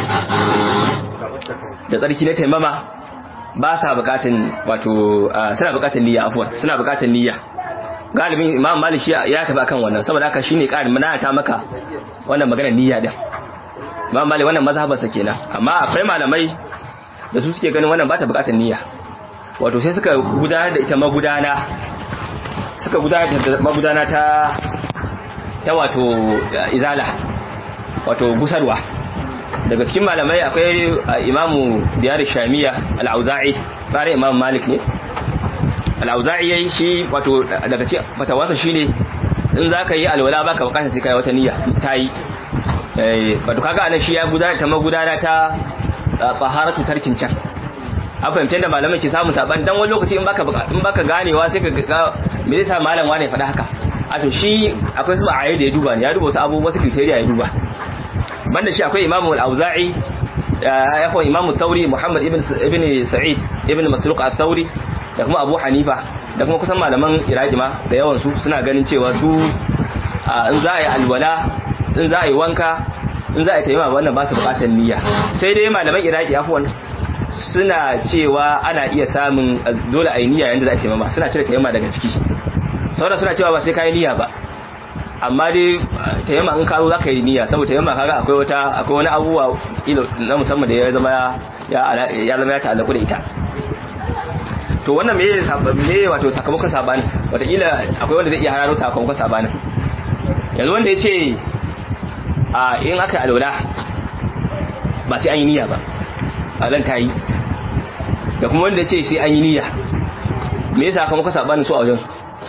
[SPEAKER 2] da tsarki na taimama ba sa bukatan wato suna bukatan niyya afwan suna bukatan niyya galibin imam malik ya tafi akan wannan saboda haka shine ƙarin mana ta maka wannan magana niyya din imam malik wannan mazhaban sa kenan amma akwai malamai da su suke ganin wannan ba ta bukatar niyya wato sai suka gudanar da ita magudana suka gudanar da magudana ta ta wato izala wato gusarwa daga cikin malamai akwai imamu diyar shamiya al-auza'i bare imam malik ne al-auza'i yayi shi wato daga cikin fatawarsa shine in zaka yi alwala baka bukatar sai kai wata niyya tayi eh wato kaga anan shi ya gudanar ta magudana ta taharatu tarkin can an fahimta da malamai ke samun saban dan wani lokaci in baka in baka ganewa sai ka ga me yasa malam wane faɗa haka a to shi akwai su ayi da ya duba ne ya duba wasu abubuwa wasu criteria ya duba banda shi akwai imamu al-auza'i ya kuma imamu tauri muhammad ibn ibn sa'id ibn masruq al-tauri da kuma abu hanifa da kuma kusan malaman iraki ma da yawan su suna ganin cewa su in za a yi alwala in za a yi wanka in za a yi taimama wannan ba su bukatar niyya sai dai malaman iraki afuwan suna cewa ana iya samun dole a yi niyya yanda za a taimama suna cire taimama daga ciki sauran suna cewa ba sai ka yi niyya ba amma dai taimama in ka zo za ka yi niyya saboda taimama kaga akwai wata akwai wani abubuwa na musamman da ya zama ya zama ya ta'allaku da ita to wannan me me wato sakamakon sabanin wataƙila akwai wanda zai iya hararo sakamakon sabanin yanzu wanda ya ce a in aka alwala ba sai an yi niyya ba a zan ta yi da kuma wanda ya ce sai an yi niyya me yasa sakamakon sabanin su a wajen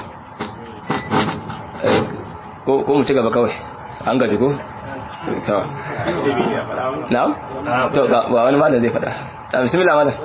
[SPEAKER 2] ko mu ci gaba kawai an gaji ko to na'am to ga wani malam zai faɗa bismillah malam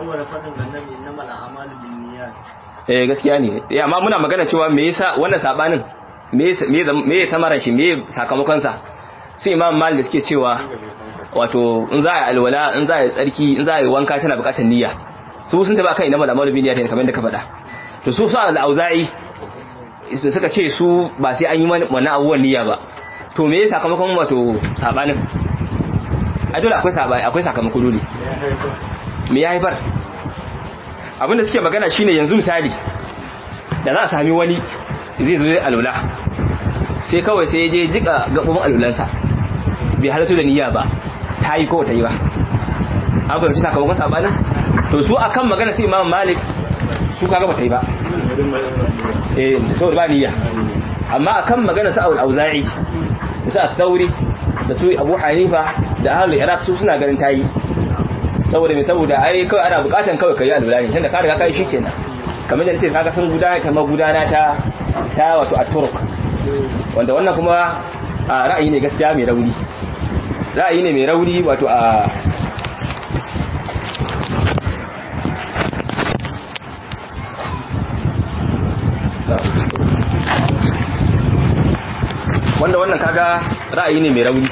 [SPEAKER 2] eh gaskiya ne eh amma muna magana cewa me yasa wannan sabanin me me ya samara shi me sakamakon sa sai imam malik da suke cewa wato in za a alwala in za a tsarki in za a yi wanka tana bukatar niyya su sun taba kan inama al'amalu bin niyyati kamar da ka faɗa to su sa al-auza'i suka ce su ba sai an yi wannan abubuwan niyya ba to me ya sakamakon wato sabanin a dole akwai sabai akwai sakamako dole me ya haifar abinda suke magana shine yanzu misali da za a sami wani zai zo alula sai kawai sai je jika gabobin alulansa bai halatu da niyya ba ta yi ko ta yi ba an fahimci sakamakon sabanin to su akan magana sai imam malik su kaga ba ta yi ba eh saboda ba niyya amma akan magana sa auza'i da sa sauri da su abu hanifa da ahlul iraq su suna ganin tayi saboda me saboda ai kawai ana bukatan kawai kai alwala ne tunda ka riga kai shikenan kamar da nace kaga sun gudana ta magudana ta ta wato at-turk wanda wannan kuma ra'ayi ne gaskiya mai rauni ra'ayi ne mai rauni wato a wanda wannan kaga ra'ayi ne mai rauni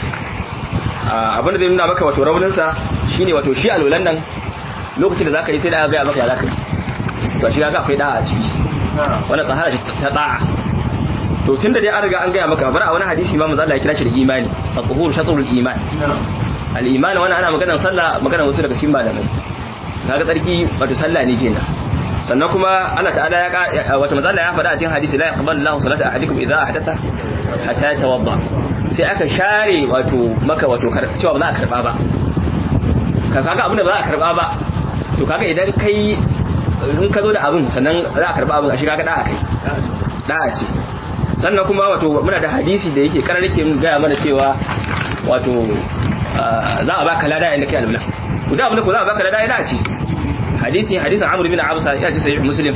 [SPEAKER 2] abin da zai nuna maka wato rauninsa shine wato shi alwalan nan lokacin da zaka yi sai da ga maka ya zaka yi to shi kaga akwai da'a a ciki wannan tsahara ta da'a to tunda dai an riga an gaya maka bar a wani hadisi ma manzo Allah ya kira shi da imani at-tuhur shatrul iman al-iman wannan ana maganar sallah maganar wasu daga cikin malamai kaga tsarki wato sallah ne kenan sannan kuma Allah ta'ala ya wata manzo Allah ya faɗa a cikin hadisi la yaqbalu Allahu salata ahadikum idza ahdatha hatta yatawadda sai aka share wato maka wato cewa ba za a karba ba ka kaga abin da ba za a karba ba to kaga idan kai in ka zo da abin sannan za a karba abin a shiga ka da'a kai da'a ce sannan kuma wato muna da hadisi da yake karar yake gaya mana cewa wato za a baka lada inda kai alwala ku da abin da ku za a baka lada yana ce hadisi hadisin amr bin absa ya ce sahih muslim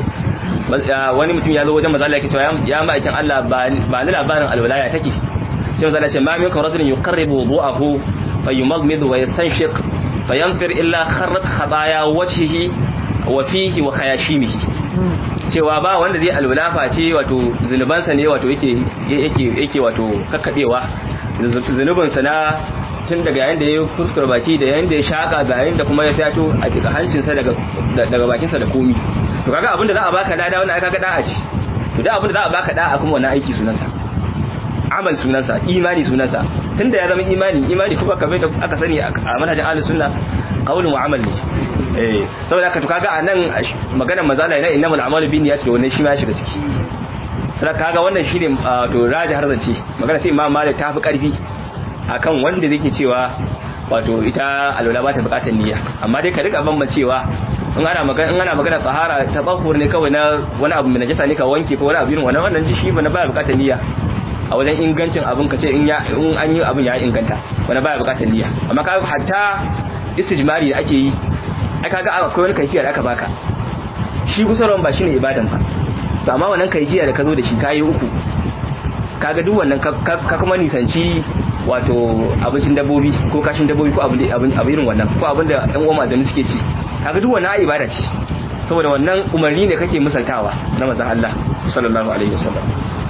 [SPEAKER 2] wani mutum ya zo wajen manzo Allah yake cewa ya ma'aikin Allah ba ni labarin alwala ya take sai manzo Allah ya ce ma minkum rajulun yuqarribu wudu'ahu fayumaghmid wa yastanshiq fayanfir illa kharrat khabaya wajhihi wa fihi wa khayashimihi cewa ba wanda zai alwala face wato zunubansa ne wato yake yake yake wato kakkadewa zunubinsa na tun daga yayin da ya kuskura baki da yayin da ya shaka ga yayin da kuma ya fito a cikin hancinsa daga daga bakinsa da komi to kaga abin da za a baka lada wannan kaga da'a ce to da abin da za a baka da'a kuma wannan aiki sunansa amal sunansa imani sunansa tunda ya zama imani imani kuma kamar da aka sani a manhajin ahlus sunna qaulun wa amal ne eh saboda haka to kaga anan maganar mazala ina innamal a'malu binniyati wannan shi ma ya shiga ciki sai kaga wannan shine to raji har zance magana sai imam malik ta fi karfi akan wanda zai cewa wato ita alwala ba ta bukatar niyya amma dai ka rika bambancewa in ana magana in ana magana tsahara ta tsahur ne kawai na wani abu mai najasa ne ka wanke ko wani abu irin wannan wannan shi ba na baya bukatar niyya a wajen ingancin abin ka ce in ya in an yi abin ya inganta wani baya bukatar niyya amma ka hatta istijmari da ake yi ai kaga akwai wani kaifiya da aka baka shi gusarwan ba shine ibadan ba to amma wannan kaifiya da ka zo da shi kayi uku kaga duk wannan ka kuma nisanci wato abincin dabbobi ko kashin dabbobi ko abin abin irin wannan ko abin da ɗan uwa da suke ci kaga duk wannan ibada ce saboda wannan umarni ne kake misaltawa na manzon Allah sallallahu alaihi wasallam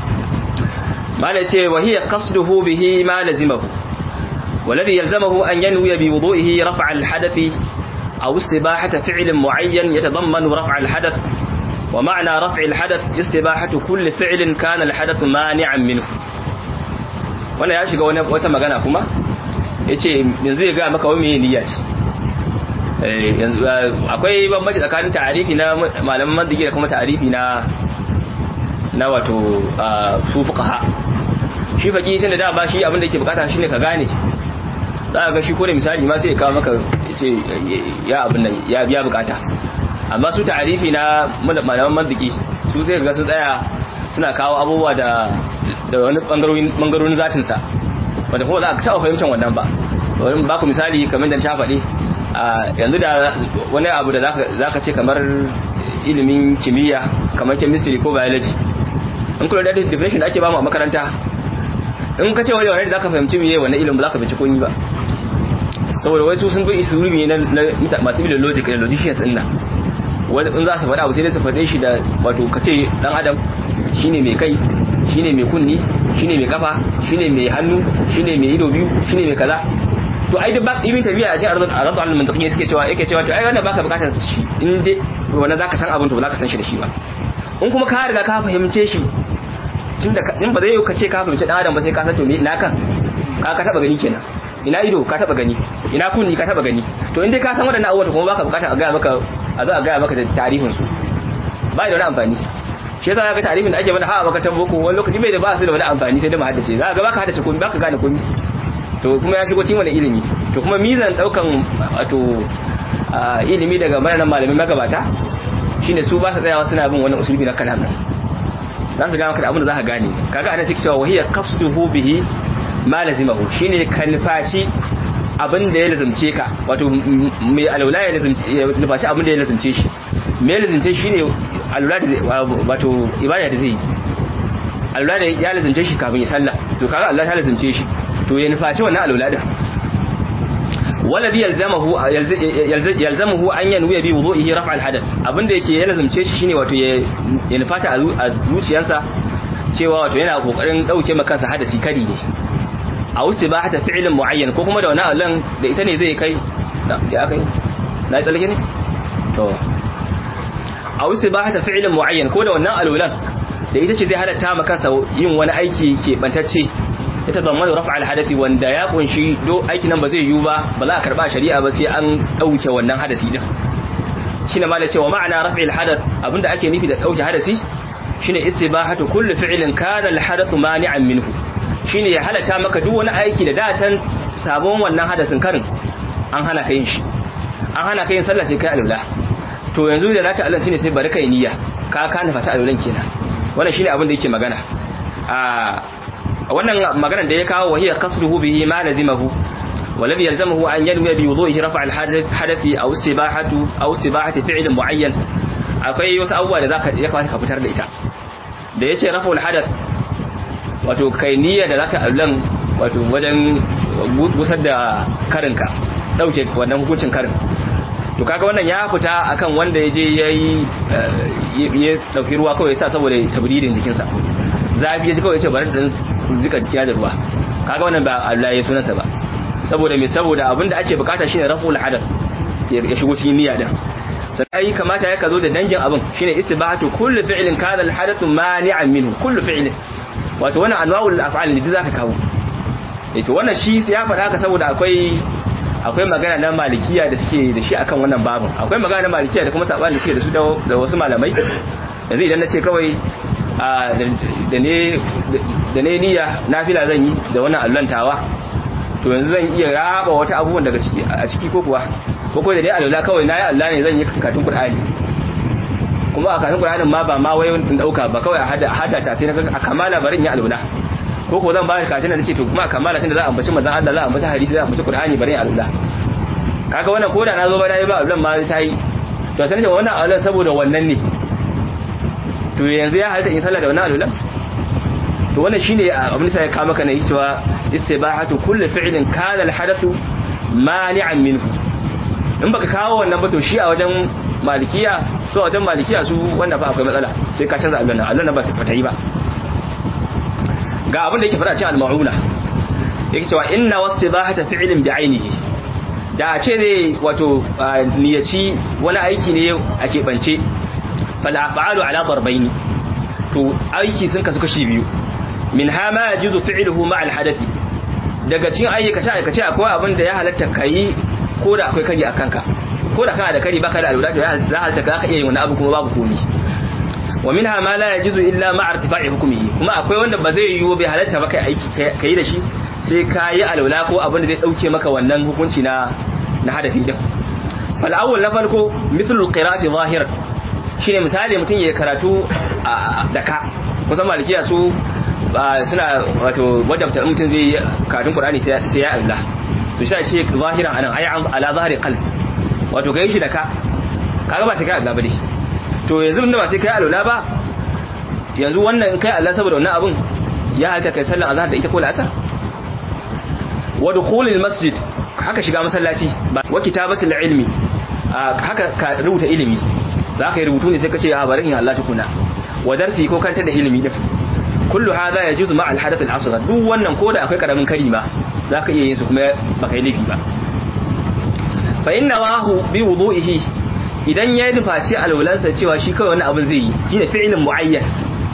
[SPEAKER 2] mala ce wa hiya qasduhu bihi ma lazimahu والذي يلزمه أن ينوي بوضوئه رفع الحدث أو استباحة فعل معين يتضمن رفع الحدث ومعنى رفع الحدث استباحة كل فعل كان الحدث مانعا منه wannan ya shiga wata magana kuma ya ce yanzu ya ga maka wani niyya ce akwai bambanci tsakanin ta'arifi na malaman mandigi da kuma ta'arifi na na wato su fuqaha shi faki tunda da ba shi abin da yake bukata shine ka gane za ka ga shi ko da misali ma sai ya kawo maka ce ya abin nan ya biya bukata amma su ta'arifi na malaman mandigi su sai ga su tsaya suna kawo abubuwa da da wani bangarorin bangarorin zatin sa wanda kuma za ka taɓa fahimtar wannan ba wani ba ku misali kamar da ta faɗi yanzu da wani abu da zaka ce kamar ilimin kimiyya kamar chemistry ko biology in kula da definition da ake bamu a makaranta in ka ce wani wani da zaka fahimci miye wannan ilimin ba za ka bincike koyi ba saboda wai su sun bi isurumi na masu ilimin logic da logicians din nan wani in za su faɗa abu sai dai su faɗe shi da wato ka ce dan adam shine mai kai shine mai kunni shine mai kafa shine mai hannu shine mai ido biyu shine mai kaza to ai duk ibn tabiya a cikin arzul arzul al mantaqi suke cewa yake cewa to ai wannan baka bukatar shi in dai wannan zaka san abin to ba zaka san shi da shi ba in kuma ka riga ka fahimce shi tunda in ba zai ka ce ka fahimce dan adam ba sai ka san to me ina kan ka ka taba gani kenan ina ido ka taba gani ina kunni ka taba gani to in dai ka san wadannan abubuwa kuma baka bukatar a ga maka a za a ga maka da tarihin su ba da wani amfani shi yasa ga tarihin da ake mana ha a makarantar boko wani lokaci bai da ba su da wani amfani sai da mu haddace za ga baka haddace komai baka gane komai to kuma ya shigo cikin wani ilimi to kuma mizan daukan wato ilimi daga mayanan malamin magabata shine su ba su tsayawa suna bin wani usulubi na kalam za su gane maka abin da za ka gane kaga ana cikin cewa wahiya qasduhu bihi ma lazimahu shine kalfaci abin da ya lazumce ka wato mai alwala ya lazumce abin da ya lazumce shi me lazumce shi ne alwala da wato ibada da zai alwala da ya lazumce shi kafin ya sallah to kaga Allah ta lazumce shi to ya nufaci wannan alwala din walladhi yalzamahu yalzamahu an yanwiya bi wudu'ihi raf'a al-hadath abinda yake ya lazumce shi shine wato ya nufata a zuciyarsa cewa wato yana kokarin dauke maka kansa hadasi kadi ne a wuce ba hata fi'ilin mu'ayyan ko kuma da wani allon da ita ne zai kai ya kai na yi tsalke ne to a wuce ba hata fi'ilin mu'ayyan ko da wannan alulan da ita ce zai halatta ma kansa yin wani aiki ke bantacce ita zama da rafa alhadasi wanda ya kunshi do aiki nan ba zai yiwu ba ba za a karba shari'a ba sai an dauke wannan hadasi din shine ma da cewa ma'ana rafi alhadath abinda ake nufi da dauke hadasi shine istibahatu kulli fi'lin kana alhadathu mani'an minhu shine ya halata maka duk wani aiki da datan sabon wannan hadasin karin an hana ka yin shi an hana ka yin sallah sai kai alula to yanzu da zaka Allah shine sai bari kai niyya ka ka nufa ta alulan kenan wannan shine abin da yake magana a wannan maganar da ya kawo wahiya qasduhu bihi ma lazimahu والذي يلزمه أن ينوي بوضوئه رفع الحدث أو استباحة أو استباحة فعل معين akwai wasu abubuwa da zaka ya kamata ka fitar da ita da yace rafa'ul hadath wato kai niyya da zaka allan wato wajen gusar da karinka dauke wannan hukuncin karin to kaga wannan ya fita akan wanda ya je yayi ya dauki ruwa kawai sa saboda tabridin jikinsa zafi ya ji kawai ya ce bari dan zika jiya da ruwa kaga wannan ba Allah ya sunansa ba saboda me saboda abinda ake bukata shine raf'ul hadath ya shigo cikin niyya din sai kamata ya kazo da dangin abin shine istibahatu kullu fi'lin kana al-hadathu mani'an minhu kullu fi'lin wato wannan anwa'ul af'al ne zaka kawo eh to wannan shi ya faɗa haka saboda akwai akwai magana na malikiya da suke da shi akan wannan babin akwai magana na malikiya da kuma sabani da suke da su da wasu malamai yanzu idan nace kawai da ne da ne niyya nafila zan yi da wannan allantawa to yanzu zan iya raba wata abubuwan daga ciki a ciki ko kuwa ko ko da dai alula kawai nayi Allah ne zan yi karatun Qur'ani kuma a karatun Qur'anin ma ba ma wai in dauka ba kawai a hada hada ta sai na a kamala barin ya alula ko ko zan ba ka karatun da nace to kuma a kamala tunda za a ambaci manzon Allah za a ambaci hadisi za a ambaci Qur'ani barin ya alula kaga wannan koda na zo ba dai ba alulan ma ta yi to sai wannan alulan saboda wannan ne to yanzu ya halitta in sallah da wannan alulan to wannan shine abin da ya kawo maka ne cewa istibahatu kulli fi'lin kana al-hadathu mani'an minhu in baka kawo wannan ba to shi a wajen malikiya so a wajen malikiya su wannan fa akwai matsala sai ka canza Allah Allah na ba ta fata yi ba ga abin da yake fara cikin al-ma'una yake cewa inna wastibahata fi'lin bi'ainihi da a ce ne wato niyaci wani aiki ne a keɓance fal af'alu ala darbaini to aiki sun kasu kashi biyu min ha ma yajuzu fi'luhu ma al-hadathi daga cikin ayyuka sha aikace akwai abin da ya halatta kai ko da akwai kari akan ka ko da kana da kari baka da alwala to ya halatta ka iya yin wani abu kuma babu komai wa minha ma la yajuzu illa ma irtifa'i hukmihi kuma akwai wanda ba zai yiwu bai halatta ba kai aiki kai da shi sai ka yi alwala ko abin da zai dauke maka wannan hukunci na na hadafi din fal awwal na farko mithlu qira'ati zahiran shine misali mutum ya karatu da ka kusan malikiya su suna wato wadda mutum zai karatun qur'ani sai ya Allah to shi ce zahiran anan ay ala zahiri qalb wato kai shi da ka kaga ba ta kai Allah ba dai to yanzu inda ba sai kai alula ba yanzu wannan in kai Allah saboda wannan abun ya halta kai sallan azhar da ita ko la'asar wa dukhulil masjid haka shiga masallaci wa kitabatul ilmi haka ka rubuta ilimi za ka yi rubutu ne sai ka ce a bari in Allah tukuna wa darsi ko kanta da ilimi din kullu hadha yajuzu ma al-hadath al-asghar duk wannan koda akwai karamin kari ma zaka iya yin su kuma baka yi laifi ba fa inna wahu bi wudu'ihi idan ya nufaci alwalansa cewa shi kawai wani abin zai yi shine fi'lin muayyan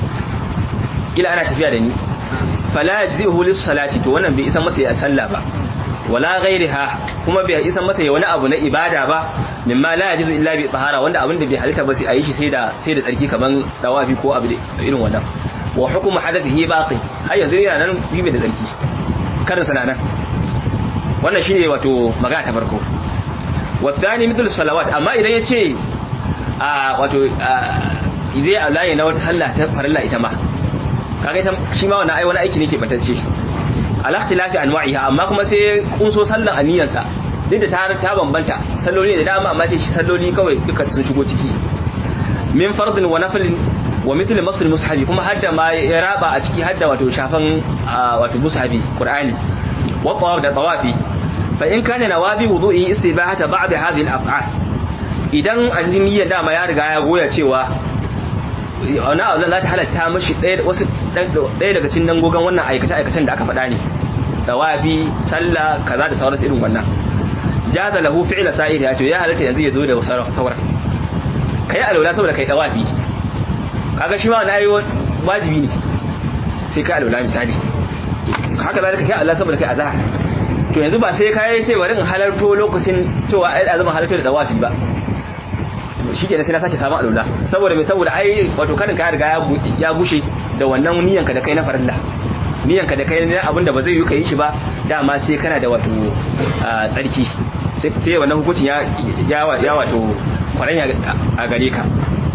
[SPEAKER 2] ila ana tafiya da ni fala yajzihu lis salati to wannan bai isa masa ya sallah ba wala ghairiha kuma bai isa masa ya wani abu na ibada ba mimma la yajuzu illa bi tahara wanda abin da bai halitta ba sai a yi shi sai da sai da tsarki kaman dawafi ko abu irin wannan wa hukumu hadathihi baqi har yanzu yana nan bibe da tsarki karin sana nan wannan shine wato magana ta farko wasani mithlu salawat amma idan yace a wato idai Allah ya na wata sallah ta farilla ita ma kaga ita shi ma wannan ai wani aiki ne ke batacce ala ikhtilafi anwa'iha amma kuma sai kunso sallan aniyansa duk da ta ta bambanta salloli da dama amma sai shi salloli kawai duka sun shigo ciki min fardin wa nafilin wa mithli masl mushabi kuma hadda ma ya raba a ciki hadda wato shafan wato mushabi qur'ani wa tawaf da tawafi fa in kana nawabi wudu'i istibahata ba'd hadhihi al-af'al idan anniya dama ya riga ya goya cewa wani abu za ta halatta mashi ɗaya wasu ɗaya daga cikin dangogon wannan aikace aikacen da aka faɗa ne tawafi sallah kaza da sauransu irin wannan jaza lahu fi'la sa'ir ya ce ya halatta yanzu ya zo da sauran kai alwala saboda kai tawafi kaga shi ma na yi wajibi ne sai kai alwala misali haka zalika kai Allah saboda kai azhar to yanzu ba sai kai ce bari in halarto lokacin cewa ai azumin halarto da tawafi ba shi ke sai na sake samun alwala saboda mai saboda ai wato kanin ka riga ya bushe da wannan niyanka da kai na farilla niyanka da kai na abin da ba zai yi ka yi shi ba dama sai kana da wato tsarki sai wannan hukuncin ya wato kwaranya a gare ka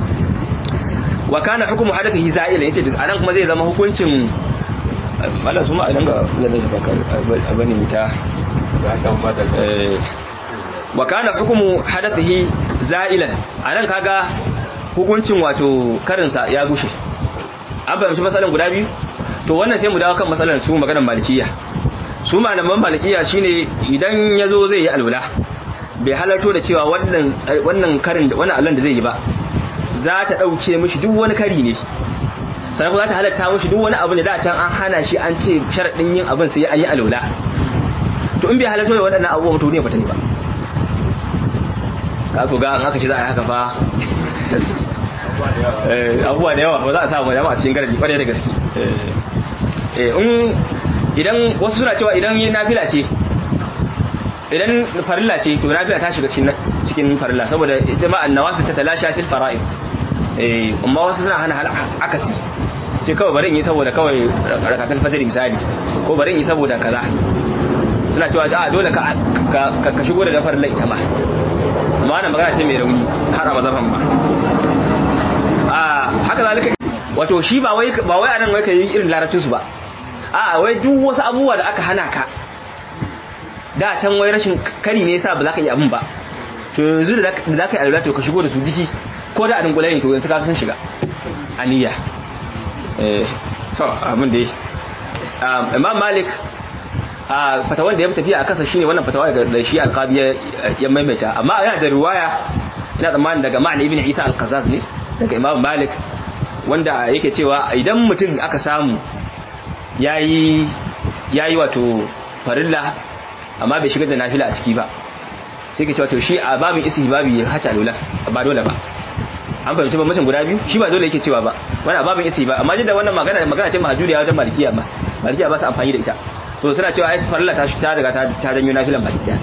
[SPEAKER 2] wa kana hukumu hadathihi za'ila yace anan kuma zai zama hukuncin Allah su ma idan ga lalle baka abani mita wa kana hukumu hadathihi za'ilan anan kaga hukuncin wato karinsa ya gushe an fahimci matsalan guda biyu to wannan sai mu dawo kan matsalan su maganar malikiya su malaman malikiya shine idan yazo zai yi alwala bai halarto da cewa wannan wannan karin da wannan allon da zai yi ba za ta dauke mishi duk wani kari ne sannan kuma za ta halatta mishi duk wani abu ne da can an hana shi an ce sharadin yin abin sai an yi alwala to in bai halarto da waɗannan abubuwan to ne ba ta ne ba ka ku ga an haka shi za a yi haka fa abubuwa da yawa ba za a samu yawa a cikin garaji kwarai da gaske in idan wasu suna cewa idan yi nafila ce idan farilla ce to nafila ta shiga cikin farilla saboda ita ma annawafi ta talasha fil fara'id eh amma wasu suna hana hal akasi sai kawai bari in yi saboda kawai rakatul fajr misali ko bari in yi saboda kaza suna cewa a dole ka ka shigo da farilla ita ma amma wannan magana ce mai rauni har a mazafan ba a haka zalika wato shi ba wai ba wai anan wai kai irin larabcin su ba a wai duk wasu abubuwa da aka hana ka da can wai rashin kari ne yasa ba za ka yi abin ba to yanzu da za ka yi alwala to ka shigo da su jiki ko da a dungula ne to yanzu ka san shiga aniya eh to abin da imam malik a fatawan da ya tafiya a kansa shine wannan fatawa da shi alqabi ya maimaita amma yana da riwaya ina tsammanin daga ma'an ibn isa al-qazaz ne daga imam malik wanda yake cewa idan mutum aka samu yayi yayi wato farilla amma bai shigar da nafila a ciki ba sai ke cewa to shi a babin istihbabi ya hata lula ba dole ba an fahimci ba mutum guda biyu shi ba dole yake cewa ba wani a babin istihbabi amma jin da wannan magana magana ce mahjuriya wajen malikiya ba malikiya ba su amfani da ita to suna cewa ai farilla ta ta daga ta janyo nafilan baki daya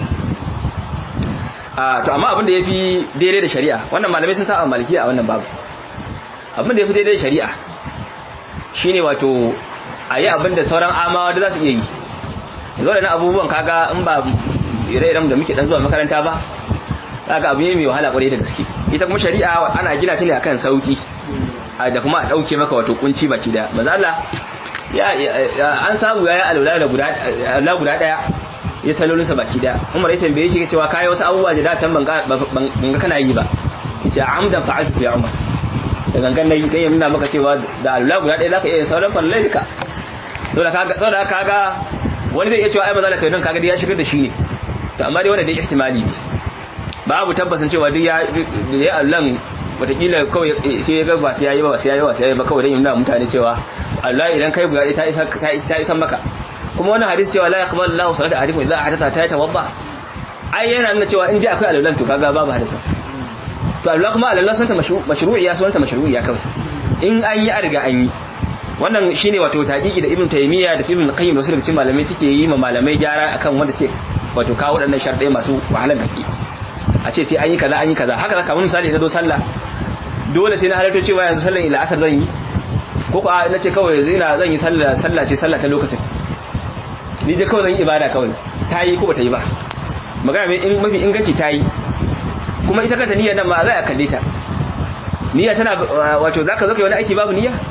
[SPEAKER 2] a to amma abin da yafi daidai da shari'a wannan malamai sun saba malikiya a wannan babu abin da yafi daidai da shari'a shine wato ayi abin da sauran amawa da za su iya yi yanzu da abubuwan kaga in ba ire-iren da muke dan zuwa makaranta ba kaga abu ne mai wahala kwarai da gaske ita kuma shari'a ana gina ta ne akan sauki da kuma a dauke maka wato kunci baki da manzo Allah ya an samu yayi alwala da guda Allah guda daya ya salolin sa baki da Umar ya tambaye shi cewa kai wasu abubuwa da datan ban ga kana yi ba yace amdan fa'altu ya Umar da gangan nayi dai nuna maka cewa da alwala guda daya zaka iya sauran farlai duka to da kaga to da kaga wani zai iya cewa ai manzo Allah kai kaga dai ya shigar da shi ne to amma dai wannan dai ihtimali ne babu tabbasin cewa duk ya ya Allah watakila kawai sai ya ga ba sai yayi ba sai yayi ba sai yayi ba kawai dan yana mutane cewa Allah idan kai buga ta isa ta isa maka kuma wannan hadisi cewa la yaqbalu Allahu salata ahadikum idza hadatha ta tawadda ai yana nuna cewa in dai akwai alwalan to kaga babu hadisi to Allah kuma Allah sunta mashru'iyya sunta mashru'iyya kawai in an yi a riga an yi wannan shine wato taqiqi da Ibn Taymiyyah da Ibn Qayyim da wasu daga cikin malamai suke yi ma malamai gyara akan wanda suke wato kawo waɗannan sharɗai masu wahalar gaske a ce sai an yi kaza an yi kaza haka zaka mun misali na zo sallah dole sai na halarta cewa yanzu sallar ila asar zan yi ko ko na ce kawai yanzu ina zan yi sallah sallah ce sallah ta lokacin ni je kawai zan yi ibada kawai ta yi ko ba ta yi ba magana mai in mafi inganci ta yi kuma ita kanta niyyar nan ma za a kalle ta niyya tana wato zaka zo kai wani aiki babu niyya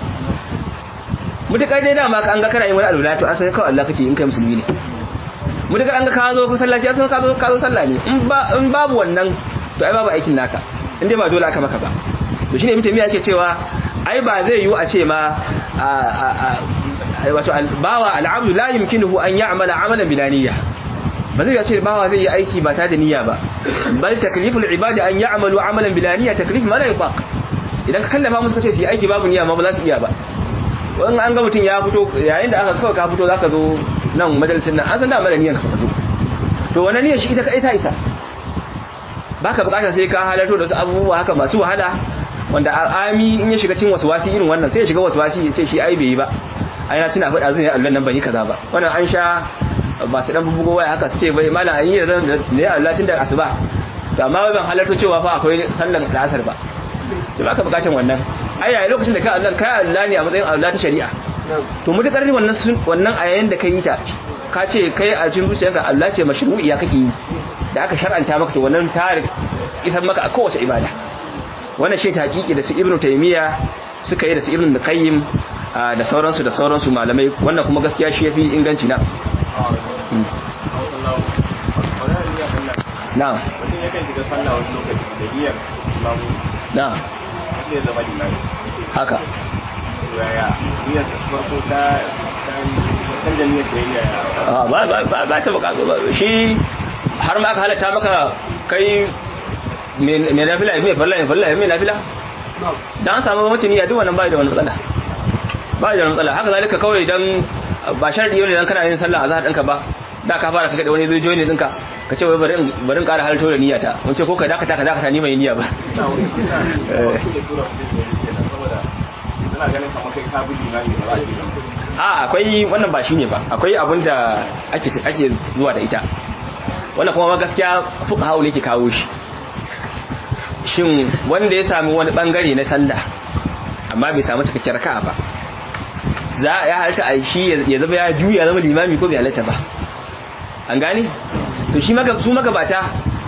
[SPEAKER 2] mutakar dai dama ka an ga kana yin wani alwala to an san kawai Allah kake in kai musulmi ne mutakar an ga ka zo masallaci an san ka zo ka zo sallah ne in ba in babu wannan to ai babu aikin naka in dai ba dole aka maka ba to shine mutum ya yake cewa ai ba zai yiwu a ce ma wato bawa al'abdu la yumkinuhu an ya'mala amalan bila niyya ba zai ce bawa zai yi aiki ba tare da niyya ba bal takliful ibadi an ya'malu amalan bila niyya taklif ma la yutaq idan ka kallafa musu kace su yi aiki babu niyya ma ba za su iya ba in an ga mutum ya fito yayin da aka kawai ka fito zaka zo nan majalisin nan an san da mara niyyar ka fito to wannan niyyar shi ita kai ta isa baka bukatar sai ka halarto da wasu abubuwa haka masu wahala wanda ami in ya shiga cikin wasu wasi irin wannan sai ya shiga wasu wasi sai shi ai bai yi ba ai na tuna faɗa zan yi Allah nan ban yi kaza ba wannan an sha ba su dan bubugo waya haka su ce bai mala an yi da ne Allah tun da asuba to amma ban halarto cewa fa akwai sallan da asar ba to baka bukatar wannan ai yayin lokacin da ka Allah kai Allah ne a matsayin Allah ta shari'a to mutakar ne wannan wannan a yayin da kai yi ta ka ce kai a cikin zuciyarka Allah ce mashru'iya kake yi da aka shar'anta maka to wannan ta isan maka a kowace ibada wannan shi hakiki da su ibnu taymiya suka yi da su ibnu qayyim da sauransu da sauransu malamai wannan kuma gaskiya shi yafi inganci na na'am
[SPEAKER 1] mutum yakan shiga sallah wani lokaci da niyyar islamu
[SPEAKER 2] na'am
[SPEAKER 1] zai zama limami
[SPEAKER 2] haka
[SPEAKER 1] yaya niyyar farko ta canza niyyar da yayya
[SPEAKER 2] Ah, ba ba ba ba ta bukatu ba shi har ma aka halatta maka kai me nafila me farla me farla me nafila dan an samu mutum ya duk wannan bai da wani matsala bai da wani matsala haka zalika kawai dan ba sharadi ne dan kana yin sallah azhar ɗinka ba da ka fara kaga da wani zai join ɗinka ka ce wai bari in bari in ƙara halarto da niyyata mun ce ko ka dakata ka dakata ni mai niyya ba
[SPEAKER 1] suna ganin kamar kai ka bi limami ba za a ji
[SPEAKER 2] a akwai wannan ba shine ba akwai abin da ake ake zuwa da ita wannan kuma ma gaskiya fuqaha ne ke kawo shi shin wanda ya sami wani bangare na sallah amma bai samu cikakkiyar raka'a ba za ya halatta a shi ya zama ya juya zama limami ko bai halatta ba an gane to shi maga su magabata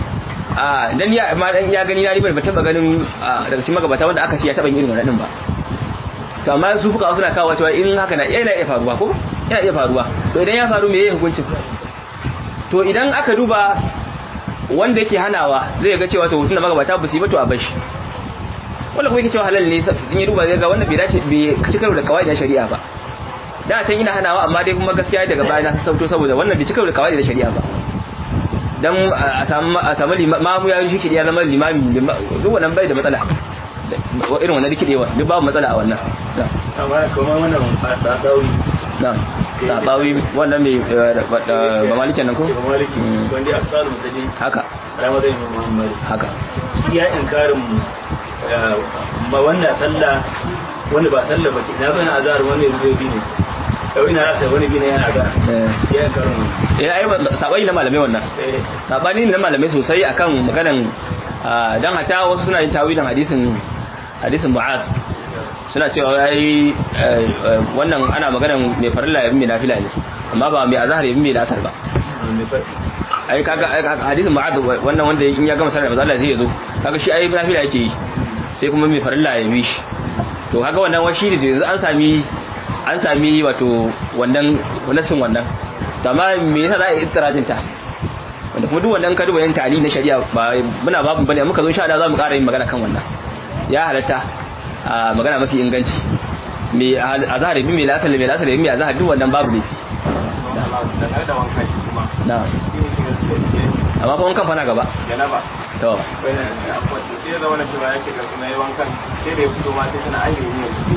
[SPEAKER 2] a dan ya ma dan ya gani na ribar ba taba ganin daga cikin magabata wanda aka ce ya taba yin irin wannan din ba to amma su fuka suna kawo cewa in haka na yana iya faruwa ko yana iya faruwa to idan ya faru me yake hukuncin to idan aka duba wanda yake hanawa zai ga cewa to tunda magabata ba su yi ba to a bashi wanda kuma yake cewa halal ne in ya duba zai ga wannan bai dace bai kaci karo da kawai da shari'a ba da can ina hanawa amma dai kuma gaskiya daga baya na sauto saboda wannan bai ci karo da kawai da shari'a ba dan a samu a samu limamu ya yi shi ya zama limami duk wannan bai da matsala irin wannan rikidewa duk babu matsala a wannan
[SPEAKER 1] amma kuma wannan ba dauri
[SPEAKER 2] na sabawi wannan mai ba malikin nan ko
[SPEAKER 1] ba maliki wanda ya tsara mutane
[SPEAKER 2] haka
[SPEAKER 1] ramadan imam muhammad
[SPEAKER 2] haka
[SPEAKER 1] shi ya inkarin ma wannan sallah wanda ba sallah ba ce na bana azhar wani zai bi ne yau ina rasa wani bi ne yana azhar ya inkarin wannan
[SPEAKER 2] eh ai sabani na malamai wannan
[SPEAKER 1] eh
[SPEAKER 2] sabani na malamai sosai akan maganan dan hata wasu suna yin tawilin hadisin hadisin mu'az suna cewa yayi wannan ana maganan mai farilla yabi mai nafila ne amma ba mai azhar yabi mai lasar ba ai kaga hadisin mu'az wannan wanda in ya gama sallar manzo Allah zai zo kaga shi ai nafila yake yi sai kuma mai farilla ya bi shi to kaga wannan washi ne yanzu an sami an sami wato wannan nasin wannan amma me yasa za a yi istirajin ta wanda kuma duk wannan ka duba yan tali na shari'a ba muna babu bane muka zo insha Allah za mu ƙara yin magana kan wannan ya halatta a magana mafi inganci me azhar bi me lasal me lasal me azhar duk wannan babu ne
[SPEAKER 1] dangane da wankan shi kuma
[SPEAKER 2] na amma fa wankan fa na gaba
[SPEAKER 1] janaba
[SPEAKER 2] to
[SPEAKER 1] wani akwai sai zama na cewa yake ga kuma yi wankan sai da ya fito ma sai tana ayyuka ne su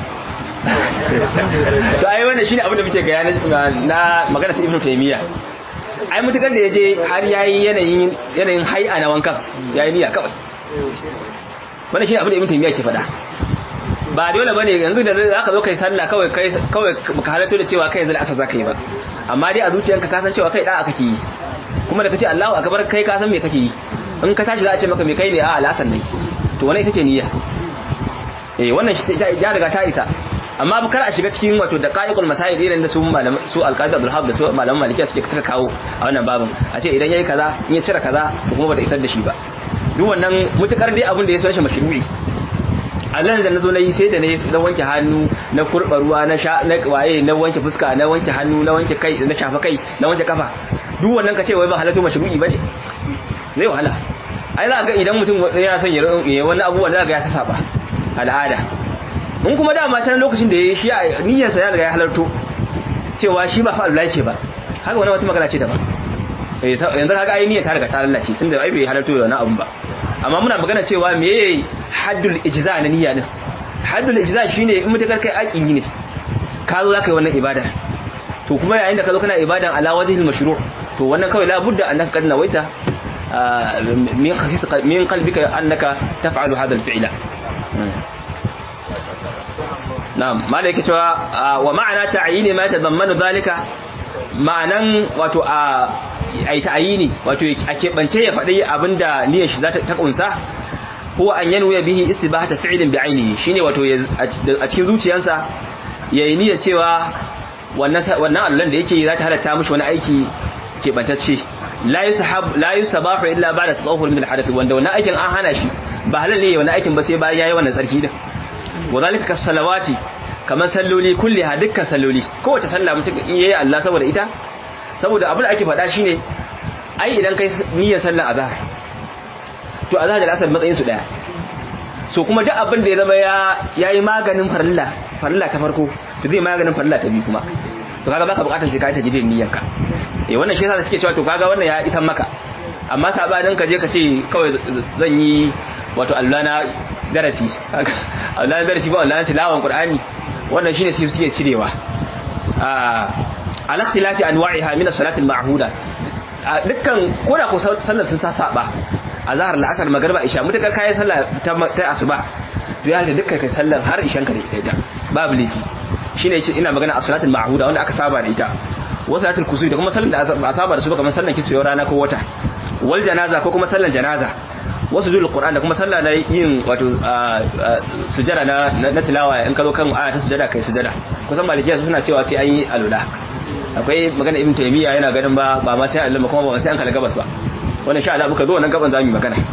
[SPEAKER 2] to ai wannan shine abin da muke ga yana na magana ta Ibn Taymiyyah ai mutukar da yaje har yayi yanayin yanayin hai'a na wankan yayi niyya kawai wannan shine abin da Ibn Taymiyyah ke faɗa ba dole bane yanzu da zaka zo kai sallah kawai kai kawai baka halatto da cewa kai yanzu aka zaka yi ba amma dai a zuciyanka ka san cewa kai da aka yi kuma da kace Allahu akbar kai ka san me kake yi in ka tashi za a ce maka me kai ne a al'asan ne to wannan ita ce niyya eh wannan ya riga ta isa amma kar a shiga cikin wato da qa'iqul masail irin da su malam su alqadi abdul hab da su malaman malikiya suke suka kawo a wannan babin a ce idan yayi kaza in ya cire kaza to kuma bata isar da shi ba duk wannan mutukar dai abin da ya so shi mashru'i Allah da nazo nayi sai da ne na wanke hannu na kurba ruwa na sha na waye na wanke fuska na wanke hannu na wanke kai na shafa kai na wanke kafa duk wannan ka ce wai ba halatu mashru'i bane zai wahala ai za ga idan mutum yana son ya wani abubuwa za ga ya ta saba al'ada in kuma dama can lokacin da ya shi a niyyarsa ya riga ya halarto cewa shi ba fa Allah ce ba haka wani wata magana ce daban yanzu haka ai niyyar ta riga ta lalace tunda ai bai halarto da wani abu ba amma muna magana cewa me haddul ijza na niyya din haddul ijza shine in mutakar kai aqi ne ka zo zaka yi wannan ibada to kuma yayin da ka zo kana ibadan ala wajhil mashru' to wannan kawai la budda annaka kad nawaita min khafif min qalbika annaka taf'alu hadha al-fi'la na'am malai yake cewa wa ma'ana ta'yini ma tadammanu zalika ma'anan wato a ai ta'yini wato a keɓance ya faɗi abinda niyyar shi za ta kunsa huwa an yanwa bihi istibahata fi'lin bi ainihi shine wato a cikin zuciyarsa yayi niyyar cewa wannan wannan Allah da yake za ta halatta mishi wani aiki keɓantacce la yusahab la yusabahu illa ba'da tadahhur min al-hadath wanda wannan aikin an hana shi ba halal ne wannan aikin ba sai bayan yayi wannan tsarki din wadhalika kas salawati kaman salloli kulliha dukkan salloli kowace sallah mutum in yayi Allah saboda ita saboda abin da ake faɗa shine ai idan kai niyyar sallar azhar to azhar da asar matsayin su daya so kuma duk abin da ya zama ya yayi maganin farilla farilla ta farko to zai maganin farilla ta biyu kuma to kaga baka bukatar sai ka ta jidin niyyarka eh wannan shi yasa suke cewa to kaga wannan ya isan maka amma sabanin ka je ka ce kawai zan yi wato Allah na darasi Allah na darasi ba Allah na tilawan Qur'ani wannan shine sai suke cirewa ah ala ikhtilafi anwa'iha min as-salati al-ma'huda dukkan koda ko sallar sun sa saba azhar al-asr magriba isha mutakar kai sallah ta asuba to ya da dukkan kai sallar har ishan ka da ita babu laifi shine yace ina magana as-salati al-ma'huda wanda aka saba da ita wa salatul kusui da kuma sallar da ba saba da su ba kamar sallar kitso rana ko wata wal janaza ko kuma sallar janaza wasu zuwa Qur'an da kuma sallah na yin wato sujada na na tilawa in ka zo kan aya ta sujada kai sujada kusan malikiya suna cewa sai an yi alula akwai magana ibn taymiya yana ganin ba ba ma sai Allah kuma ba sai an kala gabas ba wannan sha Allah muka zo wannan gaban zamu yi magana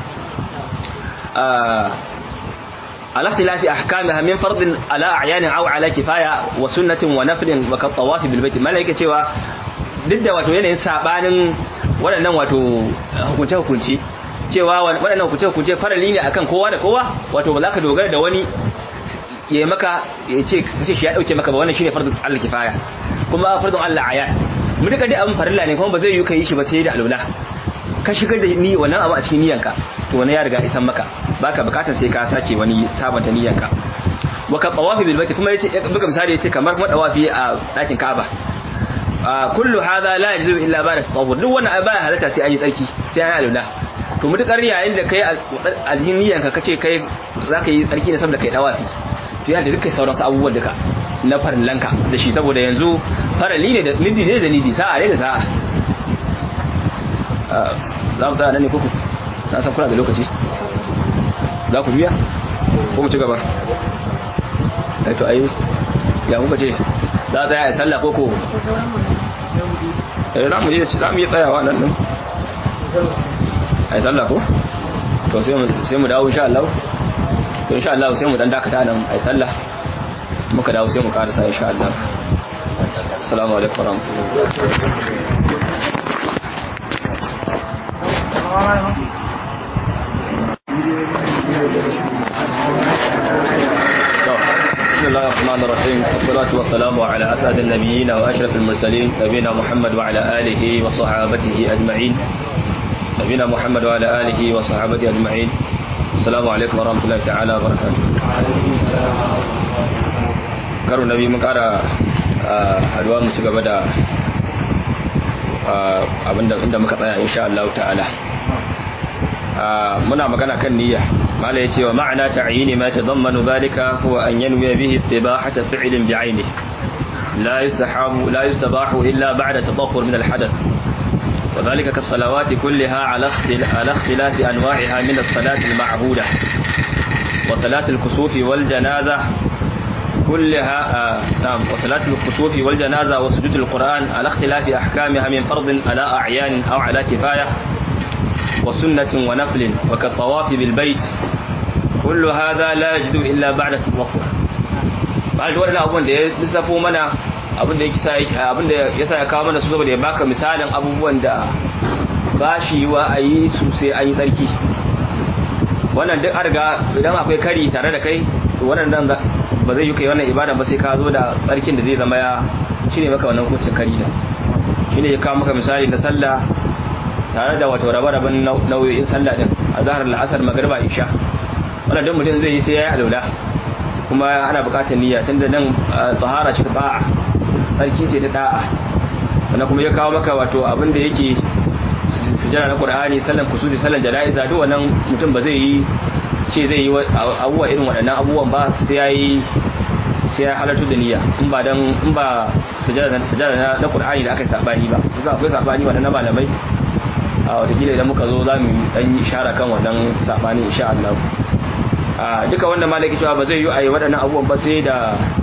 [SPEAKER 2] على اختلاف احكامها من فرض على اعيان او على كفايه وسنه ونفل وكالطواف بالبيت ملائكه cewa duk da wato yanayin sabanin waɗannan wato hukunce hukunci cewa waɗannan hukunce hukunce farali ne akan kowa da kowa wato ba za ka dogara da wani ya maka ya ce kace shi ya dauke maka ba wannan shine fardun Allah kifaya kuma fardun Allah ayan mu duka dai abin farilla ne kuma ba zai yi kai shi ba sai da alwala ka shigar da ni wannan abu a cikin niyyanka to wani ya riga isan maka baka bukatar sai ka sake wani sabanta niyyanka wa ka tawafi bil baiti kuma yace buga misali yace kamar kuma tawafi a dakin Ka'aba kullu hadha la yajibu illa ba'da tawaf duk wannan ba halatta sai an yi tsarki sai an yi alwala to mutukar yayin da kai aljin niyyanka kace kai zaka yi tsarki ne saboda kai tawafi to yana da dukkan sauran abubuwan duka na farillanka da shi saboda yanzu farali ne da nidi ne da nidi sa'a ne da sa'a za mu tsaya nan ne kuku na san kuna da lokaci za ku biya ko mu ci gaba ai to ai ya kuka ce za tsaya a sallah koko eh za mu je za mu yi tsayawa nan din ai sallah ko to sai mu sai mu dawo insha Allah to insha Allah sai mu dan dakata nan ai sallah muka dawo sai mu karasa insha Allah assalamu alaikum warahmatullahi بسم الله الرحمن الرحيم والصلاة والسلام على أسعد النبيين وأشرف المرسلين نبينا محمد وعلى آله وصحابته أجمعين نبينا محمد وعلى آله وصحابته أجمعين السلام عليكم ورحمة الله تعالى وبركاته karo nabi mun kara haduwa mu ci gaba da abinda inda muka tsaya insha Allah ta'ala muna magana kan niyya mala yace wa ma'ana ta'yini ma tadammanu dhalika huwa an yanwi bihi istibahata fi'lin bi'ayni la yustahabu la yustabahu illa ba'da tatahhur min al-hadath وذلك كالصلوات كلها على على اختلاف انواعها من الصلاه المعهوده وصلاه الكسوف والجنازه كلها آه نعم وصلاة الكسوف والجنازة وسجود القرآن على اختلاف أحكامها من فرض على أعيان أو على كفاية وسنة ونفل وكالطواف بالبيت كل هذا لا يجد إلا بعد التوفر بعد wannan abun da ya lissafo mana abin da yake abin da ya sa ya kawo mana su saboda ya baka misalin abubuwan da ba shi wa a yi su sai an yi tsarki wannan duk arga idan akwai kari tare da kai to wannan dan ba zai yi kai wannan ibada ba sai ka zo da tsarkin da zai zama ya cire maka wannan hukuncin kari da shine ya kawo maka misali na sallah tare da wato rabe-raben nau'o'in sallah din a zahar la'asar magariba isha wannan duk mutum zai yi sai ya yi alwala kuma ana buƙatar niyya tunda nan tsahara ce ta ba'a tsarki ce ta da'a sannan kuma ya kawo maka wato abin da yake sujjara na qur'ani sallan kusuri sallan jana'iza duk wannan mutum ba zai yi ce zai yi abubuwa irin waɗannan abubuwan ba sai ya yi sai ya halartu da niyya in ba dan in ba sujjara na qur'ani da aka yi sabani ba kusa akwai sabani wannan na malamai a watakila idan muka zo za mu dan yi ishara kan wannan sabani insha Allah a duka wanda malaki cewa ba zai yi a yi waɗannan abubuwan ba sai da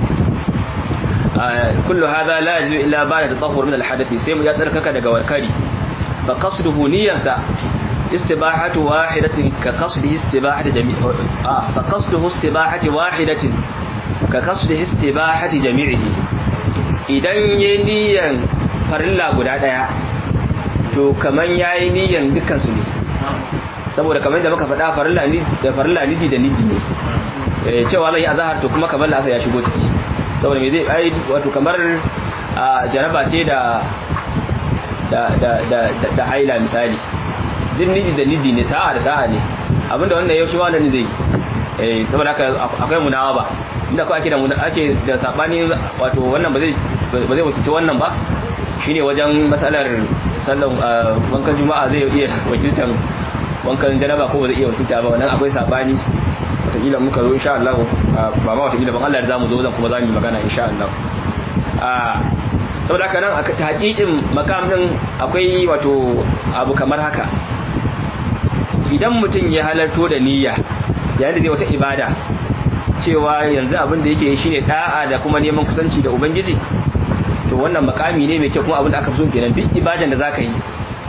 [SPEAKER 2] kullu hadha la yajidu illa ba'da tatahhur min al-hadath sai mu ya tsarkaka daga warkari fa qasduhu niyyata istibahatu wahidatin ka qasdihi istibahati jami' ah fa qasduhu istibahati wahidatin ka qasdihi istibahati jami'ihi idan yayi niyyan farilla guda daya to kaman yayi niyyan dukkan su ne saboda kamar da muka faɗa farilla ni da farilla nidi da nidi ne eh cewa zai azhar to kuma kamar la'asa ya shigo ciki saboda me zai ai wato kamar jaraba ce da da da da da haila misali din nidi da nidi ne sa'a da sa'a ne abinda wannan yau shi wannan zai eh saboda haka akwai munawa ba inda ko ake da ake da sabani wato wannan ba zai ba zai wakilci wannan ba shine wajen matsalar sallan wankan juma'a zai iya wakiltan wankan janaba ko ba zai iya wakilta ba wannan akwai sabani wataƙila muka zo insha Allah ba ma wataƙila ban Allah da zamu zo zan kuma zamu yi magana insha Allah a saboda haka nan a hakikin makam din akwai wato abu kamar haka idan mutum ya halarto da niyya yayin da zai wata ibada cewa yanzu abin da yake shine da'a da kuma neman kusanci da ubangiji to wannan makami ne mai kyau kuma abin da aka fi so kenan duk ibadan da zaka yi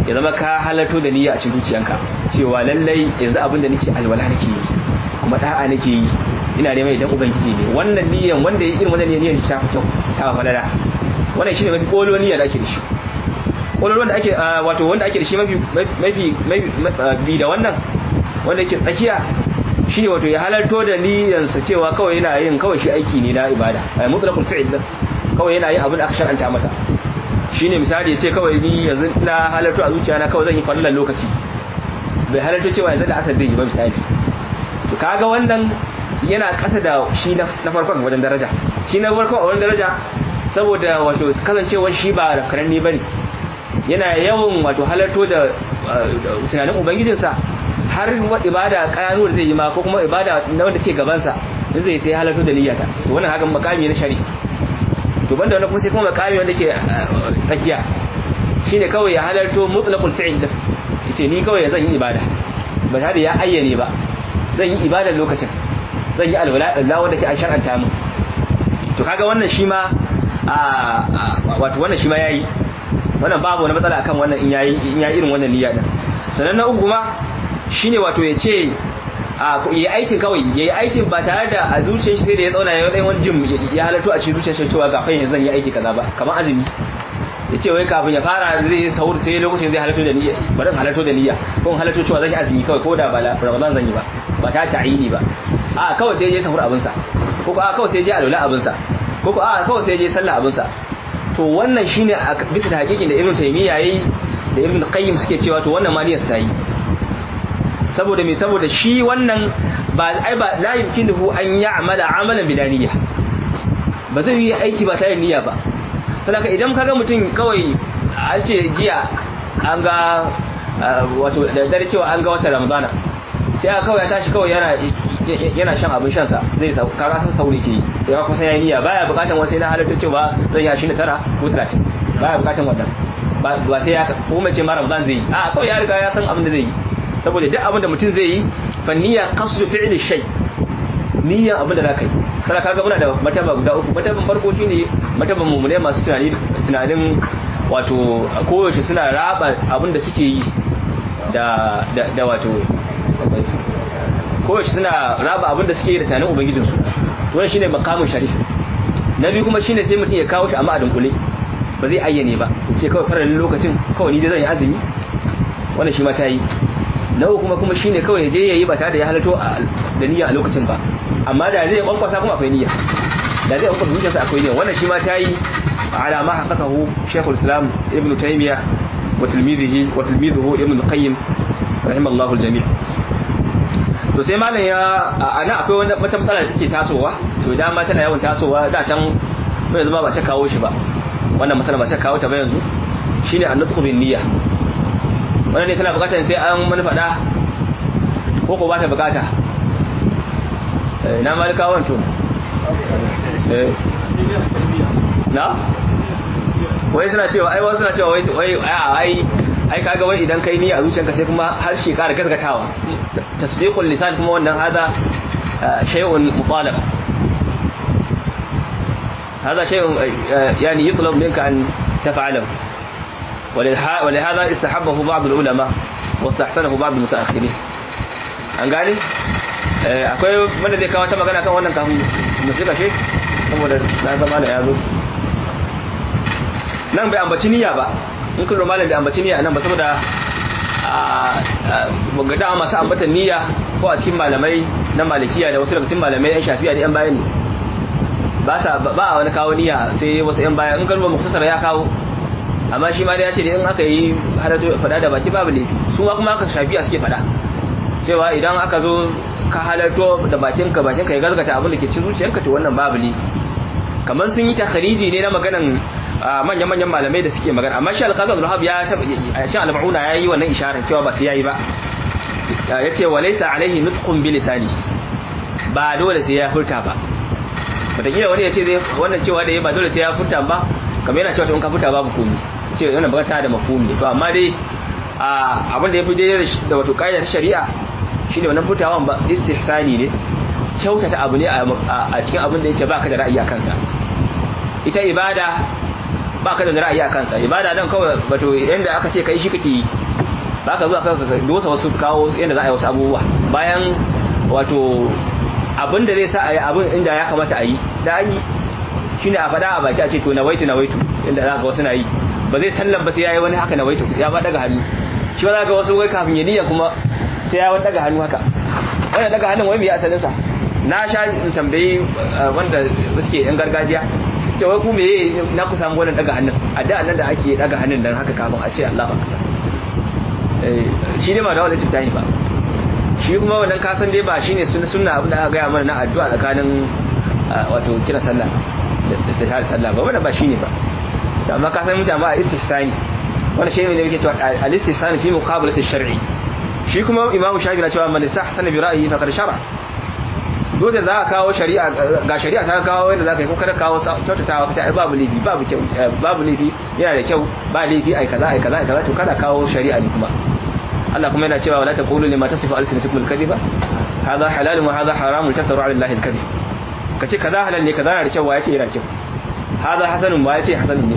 [SPEAKER 2] ya zama ka halarto da niyya a cikin zuciyanka cewa lallai yanzu abin da nake alwala nake yi kuma da'a nake yi ina neman idan ubangiji ne wannan niyyan wanda ya irin wannan niyyan ta fito ta falala wannan shine mafi kolo niyya da ake da shi kolo wanda ake wato wanda ake da shi mafi mafi bi da wannan wanda yake tsakiya shine wato ya halarto da niyyansa cewa kawai yana yin kawai shi aiki ne na ibada mutlaqul fi'l kawai yana yin abin da aka shar'anta masa shine misali yace kawai ni yanzu na halarto a zuciya na kawai zan yi fallan lokaci bai halarto cewa yanzu da asar zai yi ba misali to kaga wannan yana kasa da shi na farkon wajen daraja shi na farkon a wajen daraja saboda wato kasancewar shi ba rafkaranni bane yana yawan wato halarto da tunanin ubangijinsa har ibada kayanu da zai yi ma ko kuma ibada na wanda ke gabansa in zai sai halarto da niyyata to wannan hakan makami na shari'a to banda wannan kuma sai kuma makami wanda ke tsakiya shine kawai ya halarto mutlaqul fi'l da yace ni kawai zan yi ibada ba tare da ya ayyane ba zan yi ibada lokacin zan yi alwala Allah wanda ke an shar'anta mu to kaga wannan shi ma wato wannan shi ma yayi wannan babu wani matsala akan wannan in yayi in yayi irin wannan niyya din sannan na uku ma shine wato ya ce a yi aikin kawai ya yi aikin ba tare da a zuciyar shi sai da ya tsauna ya yi wani jim ya halatto a cikin zuciyar shi cewa ga fahimta zan yi aiki kaza ba kamar azumi ya ce wai kafin ya fara zai yi sahur sai lokacin zai halatto da niyya bari halatto da niyya ko halatto cewa zan yi azumi kawai ko da ba ramadan zan yi ba ba ta ta'ini ba a kawai sai je sahur abinsa ko ko a kawai sai je alwala abinsa ko ko a kawai sai je sallah abinsa to wannan shine a bisa da hakikin da ibnu taymiya yayi da ibnu qayyim suke cewa to wannan ma niyyar sai saboda me saboda shi wannan ba ai ba la yumkinuhu an ya'mala amalan bila niyya ba zai yi aiki ba tare da niyya ba saboda idan kaga mutum kawai an ce jiya an ga wato da dare cewa an ga watan ramadana sai aka kawai ya tashi kawai yana yana shan abin shansa zai sau kaga san sauri ke yi ya kusa ya niyya baya bukatan wasu na halatta cewa zai ya 29 ko 30 baya bukatan wannan ba sai ya ko mace ma ramadan zai yi a kawai ya riga ya san abin da zai yi saboda duk abin da mutum zai yi fa niyya qasdu fi'li shay niyya abin da zaka yi sai kaga muna da mataba guda uku mataban farko shine mataban mumune masu tunani tunanin wato koyaushe suna raba abin da suke yi da da wato koyaushe suna raba abin da suke yi da tunanin ubangijinsu wannan shine makamin sharif na biyu kuma shine sai mutum ya kawo shi amma a dunkule ba zai ayyane ba sai kawai faralin lokacin kawai ni dai zan yi azumi wannan shi ma ta yi na uku kuma kuma shine kawai je yayi ba tare da ya halato da niyya a lokacin ba amma da zai kwankwasa kuma akwai niyya da zai kwankwasa zuciyarsa akwai niyya wannan shi ma ta yi ala ma haqqaqahu Sheikhul Islam Ibn Taymiyyah wa tilmidihi wa tilmiduhu Ibn Qayyim rahimallahu al-jami' to sai malam ya ana akwai wani wata matsala da take tasowa to da ma tana yawan tasowa da can bai zama ba ta kawo shi ba wannan matsala ba ta kawo ta ba yanzu shine an-nutqu bin niyya wannan ne tana bukatar sai an mani fada ko ko ba ta bukata na malika wanto na wai suna cewa ai wasu suna cewa wai wai ai ai kaga wai idan kai niyya a zuciyarka sai kuma harshe ƙara gaskatawa tasbiqul lisan kuma wannan hada shay'un mutalab هذا شيء يعني يطلب منك أن تفعله ولهذا استحبه بعض العلماء واستحسنه بعض المتأخرين an gane akwai wanda zai kawo ta magana kan wannan kafin mu shiga shi saboda na zama da yazo nan bai ambaci niyya ba in kun malam bai ambaci niyya nan ba saboda a ga da masu ambata niyya ko a cikin malamai na malikiya da wasu daga cikin malamai yan shafi'a da yan bayani ba sa ba a wani kawo niyya sai wasu yan baya in kalma muktasar ya kawo amma shi ma da ya ce da in aka yi halato fada da baki babu laifi su ma kuma aka shafi'a suke fada cewa idan aka zo ka halarto da bakinka bakinka ya gaskata abin da ke cikin zuciyarka to wannan babu ne kamar sun yi takhariji ne na maganan manyan-manyan malamai da suke magana amma shi alƙazar al ya a shi al-ma'una yayi wannan isharar cewa ba su yayi ba yace walaysa alaihi nutqun bi lisani ba dole sai ya furta ba wataƙila wani ya ce zai wannan cewa da ya ba dole sai ya furta ba kamar yana cewa in ka furta babu komi ce wannan ba ta da mafhumi to amma dai abin da ya fi daidai da wato ƙa'idar shari'a shine wannan furtawan ba istihsani ne kyautata abu ne a cikin abin da yake baka da ra'ayi a kansa ita ibada ba ka da ra'ayi a kansa ibada nan kawai wato yanda aka ce kai shi kake yi ba ka zuwa kanka dosa wasu kawo yanda za a yi wasu abubuwa bayan wato abin da zai sa a yi abin inda ya kamata a yi da an yi shine a faɗa a baki a ce to na waitu na waitu inda za ka wasu na yi ba zai sallan ba sai ya yi wani haka na waitu ya ba daga hannu shi ba za ka wasu wai kafin ya niyya kuma sai ya wani daga hannu haka wanda daga hannun wai mai asalinsa na sha in tambayi wanda suke yan gargajiya ce wai ku meye na ku samu wannan daga hannun a da nan da ake daga hannun dan haka kafin a ce Allahu akbar eh shi ne ma da wannan tayi ba shi kuma wannan ka san dai ba shine sunna sunna abin da aka gaya mana na addu'a tsakanin wato kira sallah da da sallah ba wannan ba shine ba amma ka san mutane ba istisani wannan shi ne da yake cewa al-istisani fi muqabalati shar'i shi kuma imamu shafi na cewa man istahsana bi ra'yi faqad shara dole za ka kawo shari'a ga shari'a ta kawo wanda za ka yi ko kada kawo kyautatawa ka ce ai babu laifi babu kyau babu laifi yana da kyau ba laifi ai kaza ai kaza ai kaza to kada kawo shari'a ne kuma Allah kuma yana cewa wala taqulu lima tasifu alsinatukum alkadhiba hadha halalun wa hadha haramun taftaru ala allahi alkadhib kace kaza halal ne kaza yana da kyau wa yace yana kyau hadha hasanun wa yace hasanun ne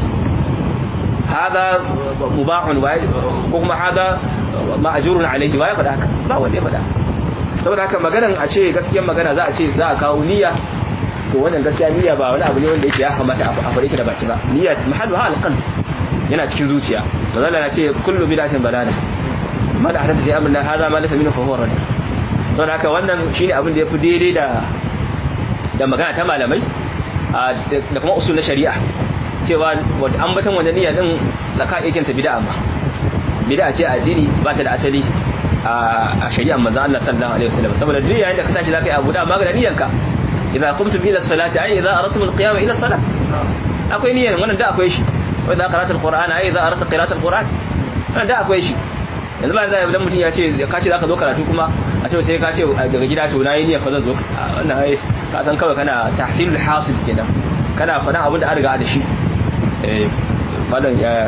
[SPEAKER 2] hadha mubahun wa ko kuma hadha ma'jurun alayhi wa ya faɗa haka ba wanda ya faɗa saboda haka maganan a ce gaskiyar magana za a ce za a kawo niyya to wannan gaskiya niyya ba wani abu ne wanda yake ya kamata a faɗe shi da baki ba niyya mahallu ha alqan yana cikin zuciya manzo na ce kullu bid'atin balala ma da hadasa fi amrina hadha ma laysa minhu fa huwa rad saboda haka wannan shine abin da yafi daidai da da magana ta malamai da kuma usul na shari'a cewa wata ambatan wannan niyya din zaka iya kinta bid'a ma bid'a ce addini ba ta da asali a shari'ar manzo Allah sallallahu alaihi wasallam saboda duk yayin da ka tashi zaka yi abu da magana niyanka idza qumtum ila salati ay idza aradtum alqiyama ila salat akwai niyan wannan da akwai shi wa idza qara'ta alqur'ana ay idza aradta qira'ata alqur'an wannan da akwai shi yanzu ba zai idan mutum ya ce ka ce zaka zo karatu kuma a ce sai ka ce daga gida to nayi niyyar fa zan zo wannan ai ka san kawai kana tahsilul hasil kenan kana faɗan abin da an riga da shi eh malam ya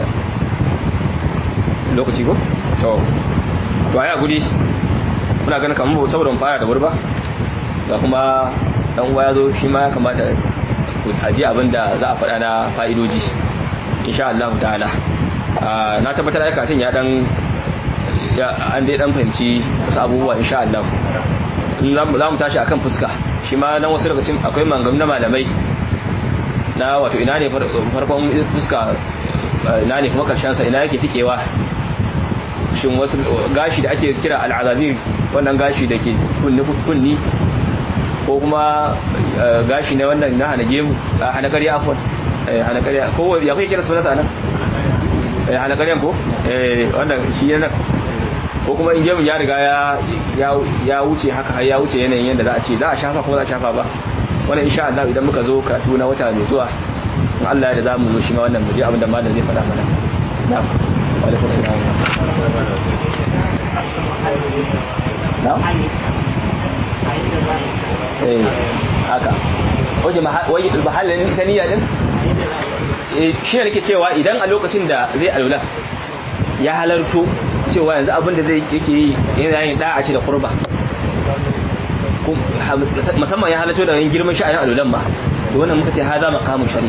[SPEAKER 2] lokaci ko to to aya gudi muna ganin kamar saboda mun fara da wuri ba da kuma dan uwa ya zo shi ma ya kamata ku aji abin da za a faɗa na fa'idoji insha Allah ta'ala na tabbatar da katin ya dan an dai dan fahimci wasu abubuwa insha Allah in za mu tashi akan fuska shi ma nan wasu daga cikin akwai mangam na malamai na wato ina ne farkon fuska ina ne kuma karshen sa ina yake tikewa shin wasu gashi da ake kira al'azabir wannan gashi da ke kunni ko kuma gashi na wannan na hana gemu hana ƙarya afon hana ƙarya ko ya kai kira sunansa nan hana ƙaryan ko wannan shi yana ko kuma in gemu ya riga ya wuce haka har ya wuce yanayin yadda za a ce za a shafa ko za a shafa ba wannan insha Allah idan muka zo karatu na wata mai zuwa in Allah ya da za mu zo shi ma wannan mu je abin da malam zai faɗa mana na'am wa alaikum assalam na'am eh haka waje waje mahallin ita niyya din eh shi ne nake cewa idan a lokacin da zai alula ya halarto cewa yanzu abin da zai yake yi yana yin da'a ce da qurba musamman ya halarto da yin girman sha'anin alulan ma to wannan muka ce haza maqamun shari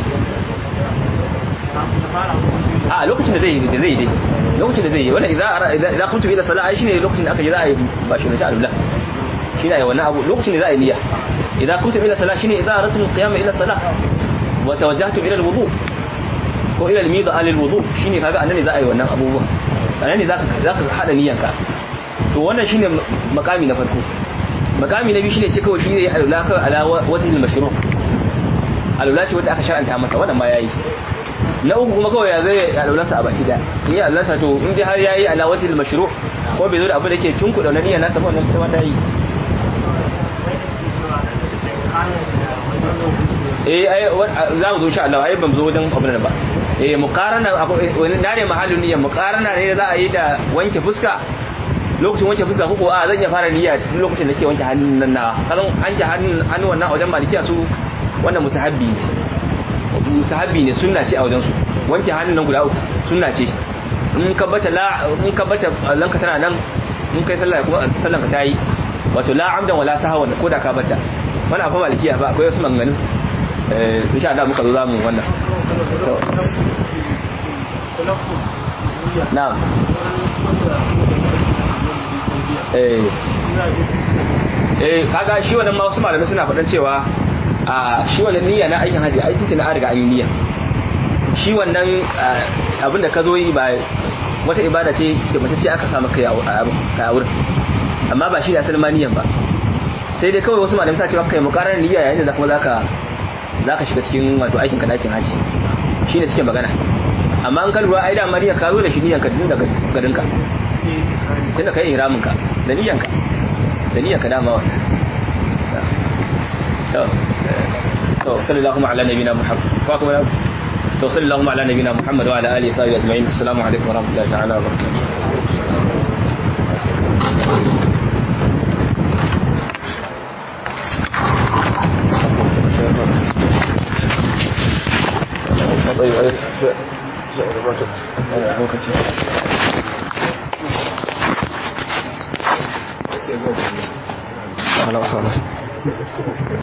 [SPEAKER 2] a lokacin da zai da zai dai lokacin da zai yi wannan idza idza kuntu ila salat ai shine lokacin da aka yi za a yi ba shi da alulan shine ai wannan abu lokacin da za a yi niyya idza kuntu ila salat shine idza aradtu al-qiyam ila salat wa tawajjahtu ila al-wudu ko ila al-mida al-wudu shine kaga annan ne za a yi wannan abubuwa annan ne zaka zaka hada niyyanka to wannan shine makami na farko makami na biyu shine ce kawai shine alula ka ala wajhil mashru' alula ce wanda aka shar'anta masa wannan ma yayi na uku kuma kawai ya zai alulansa a baki da in ya alulansa to in dai har yayi ala wajhil mashru' ko bai zo da abu da ke tunkuɗa na niyyar nasa wannan ita ma ta yi eh ai za mu zo insha Allah ai ban zo wajen abin nan ba eh muqarana wani na ne mahallin niyyar muqarana ne za a yi da wanke fuska lokacin wanke fuska ko a zan iya fara niyya lokacin da ke wanke hannun nan na kazan an ji hannun hannun wannan a wajen malikiya su wannan musahabbi ne musahabbi ne sunna ce a wajen su wanke hannun nan guda uku sunna ce in ka bata la in ka bata lanka tana nan in kai sallah kuma sallan ka tayi wato la amdan wala sahawan ko da ka bata wannan fa malikiya ba akwai wasu maganganun eh insha Allah muka zo zamu wannan na'am eh eh kaga shi wannan ma wasu malamai suna faɗan cewa a shi wannan niyya na aikin haji aikin ta na riga an yi niyya shi wannan abin da ka zo yi ba wata ibada ce da mace ce aka samu kai a wurin amma ba shi da asalin ma niyyan ba sai dai kawai wasu malamai suna cewa kai mukarar niyya yayin da kuma zaka zaka shiga cikin wato aikin ka aikin haji shine suke magana amma an kan ruwa ai da mariya ka zo da shi niyyan ka tun daga garin ka tunda kai ihramin ka da niyyan ka da niyyan ka dama wannan to to sallallahu ala nabiyina muhammad wa kuma to sallallahu ala nabiyina muhammad wa ala alihi wa sahbihi ajma'in assalamu alaikum wa rahmatullahi ta'ala wa barakatuh طيب lokaci.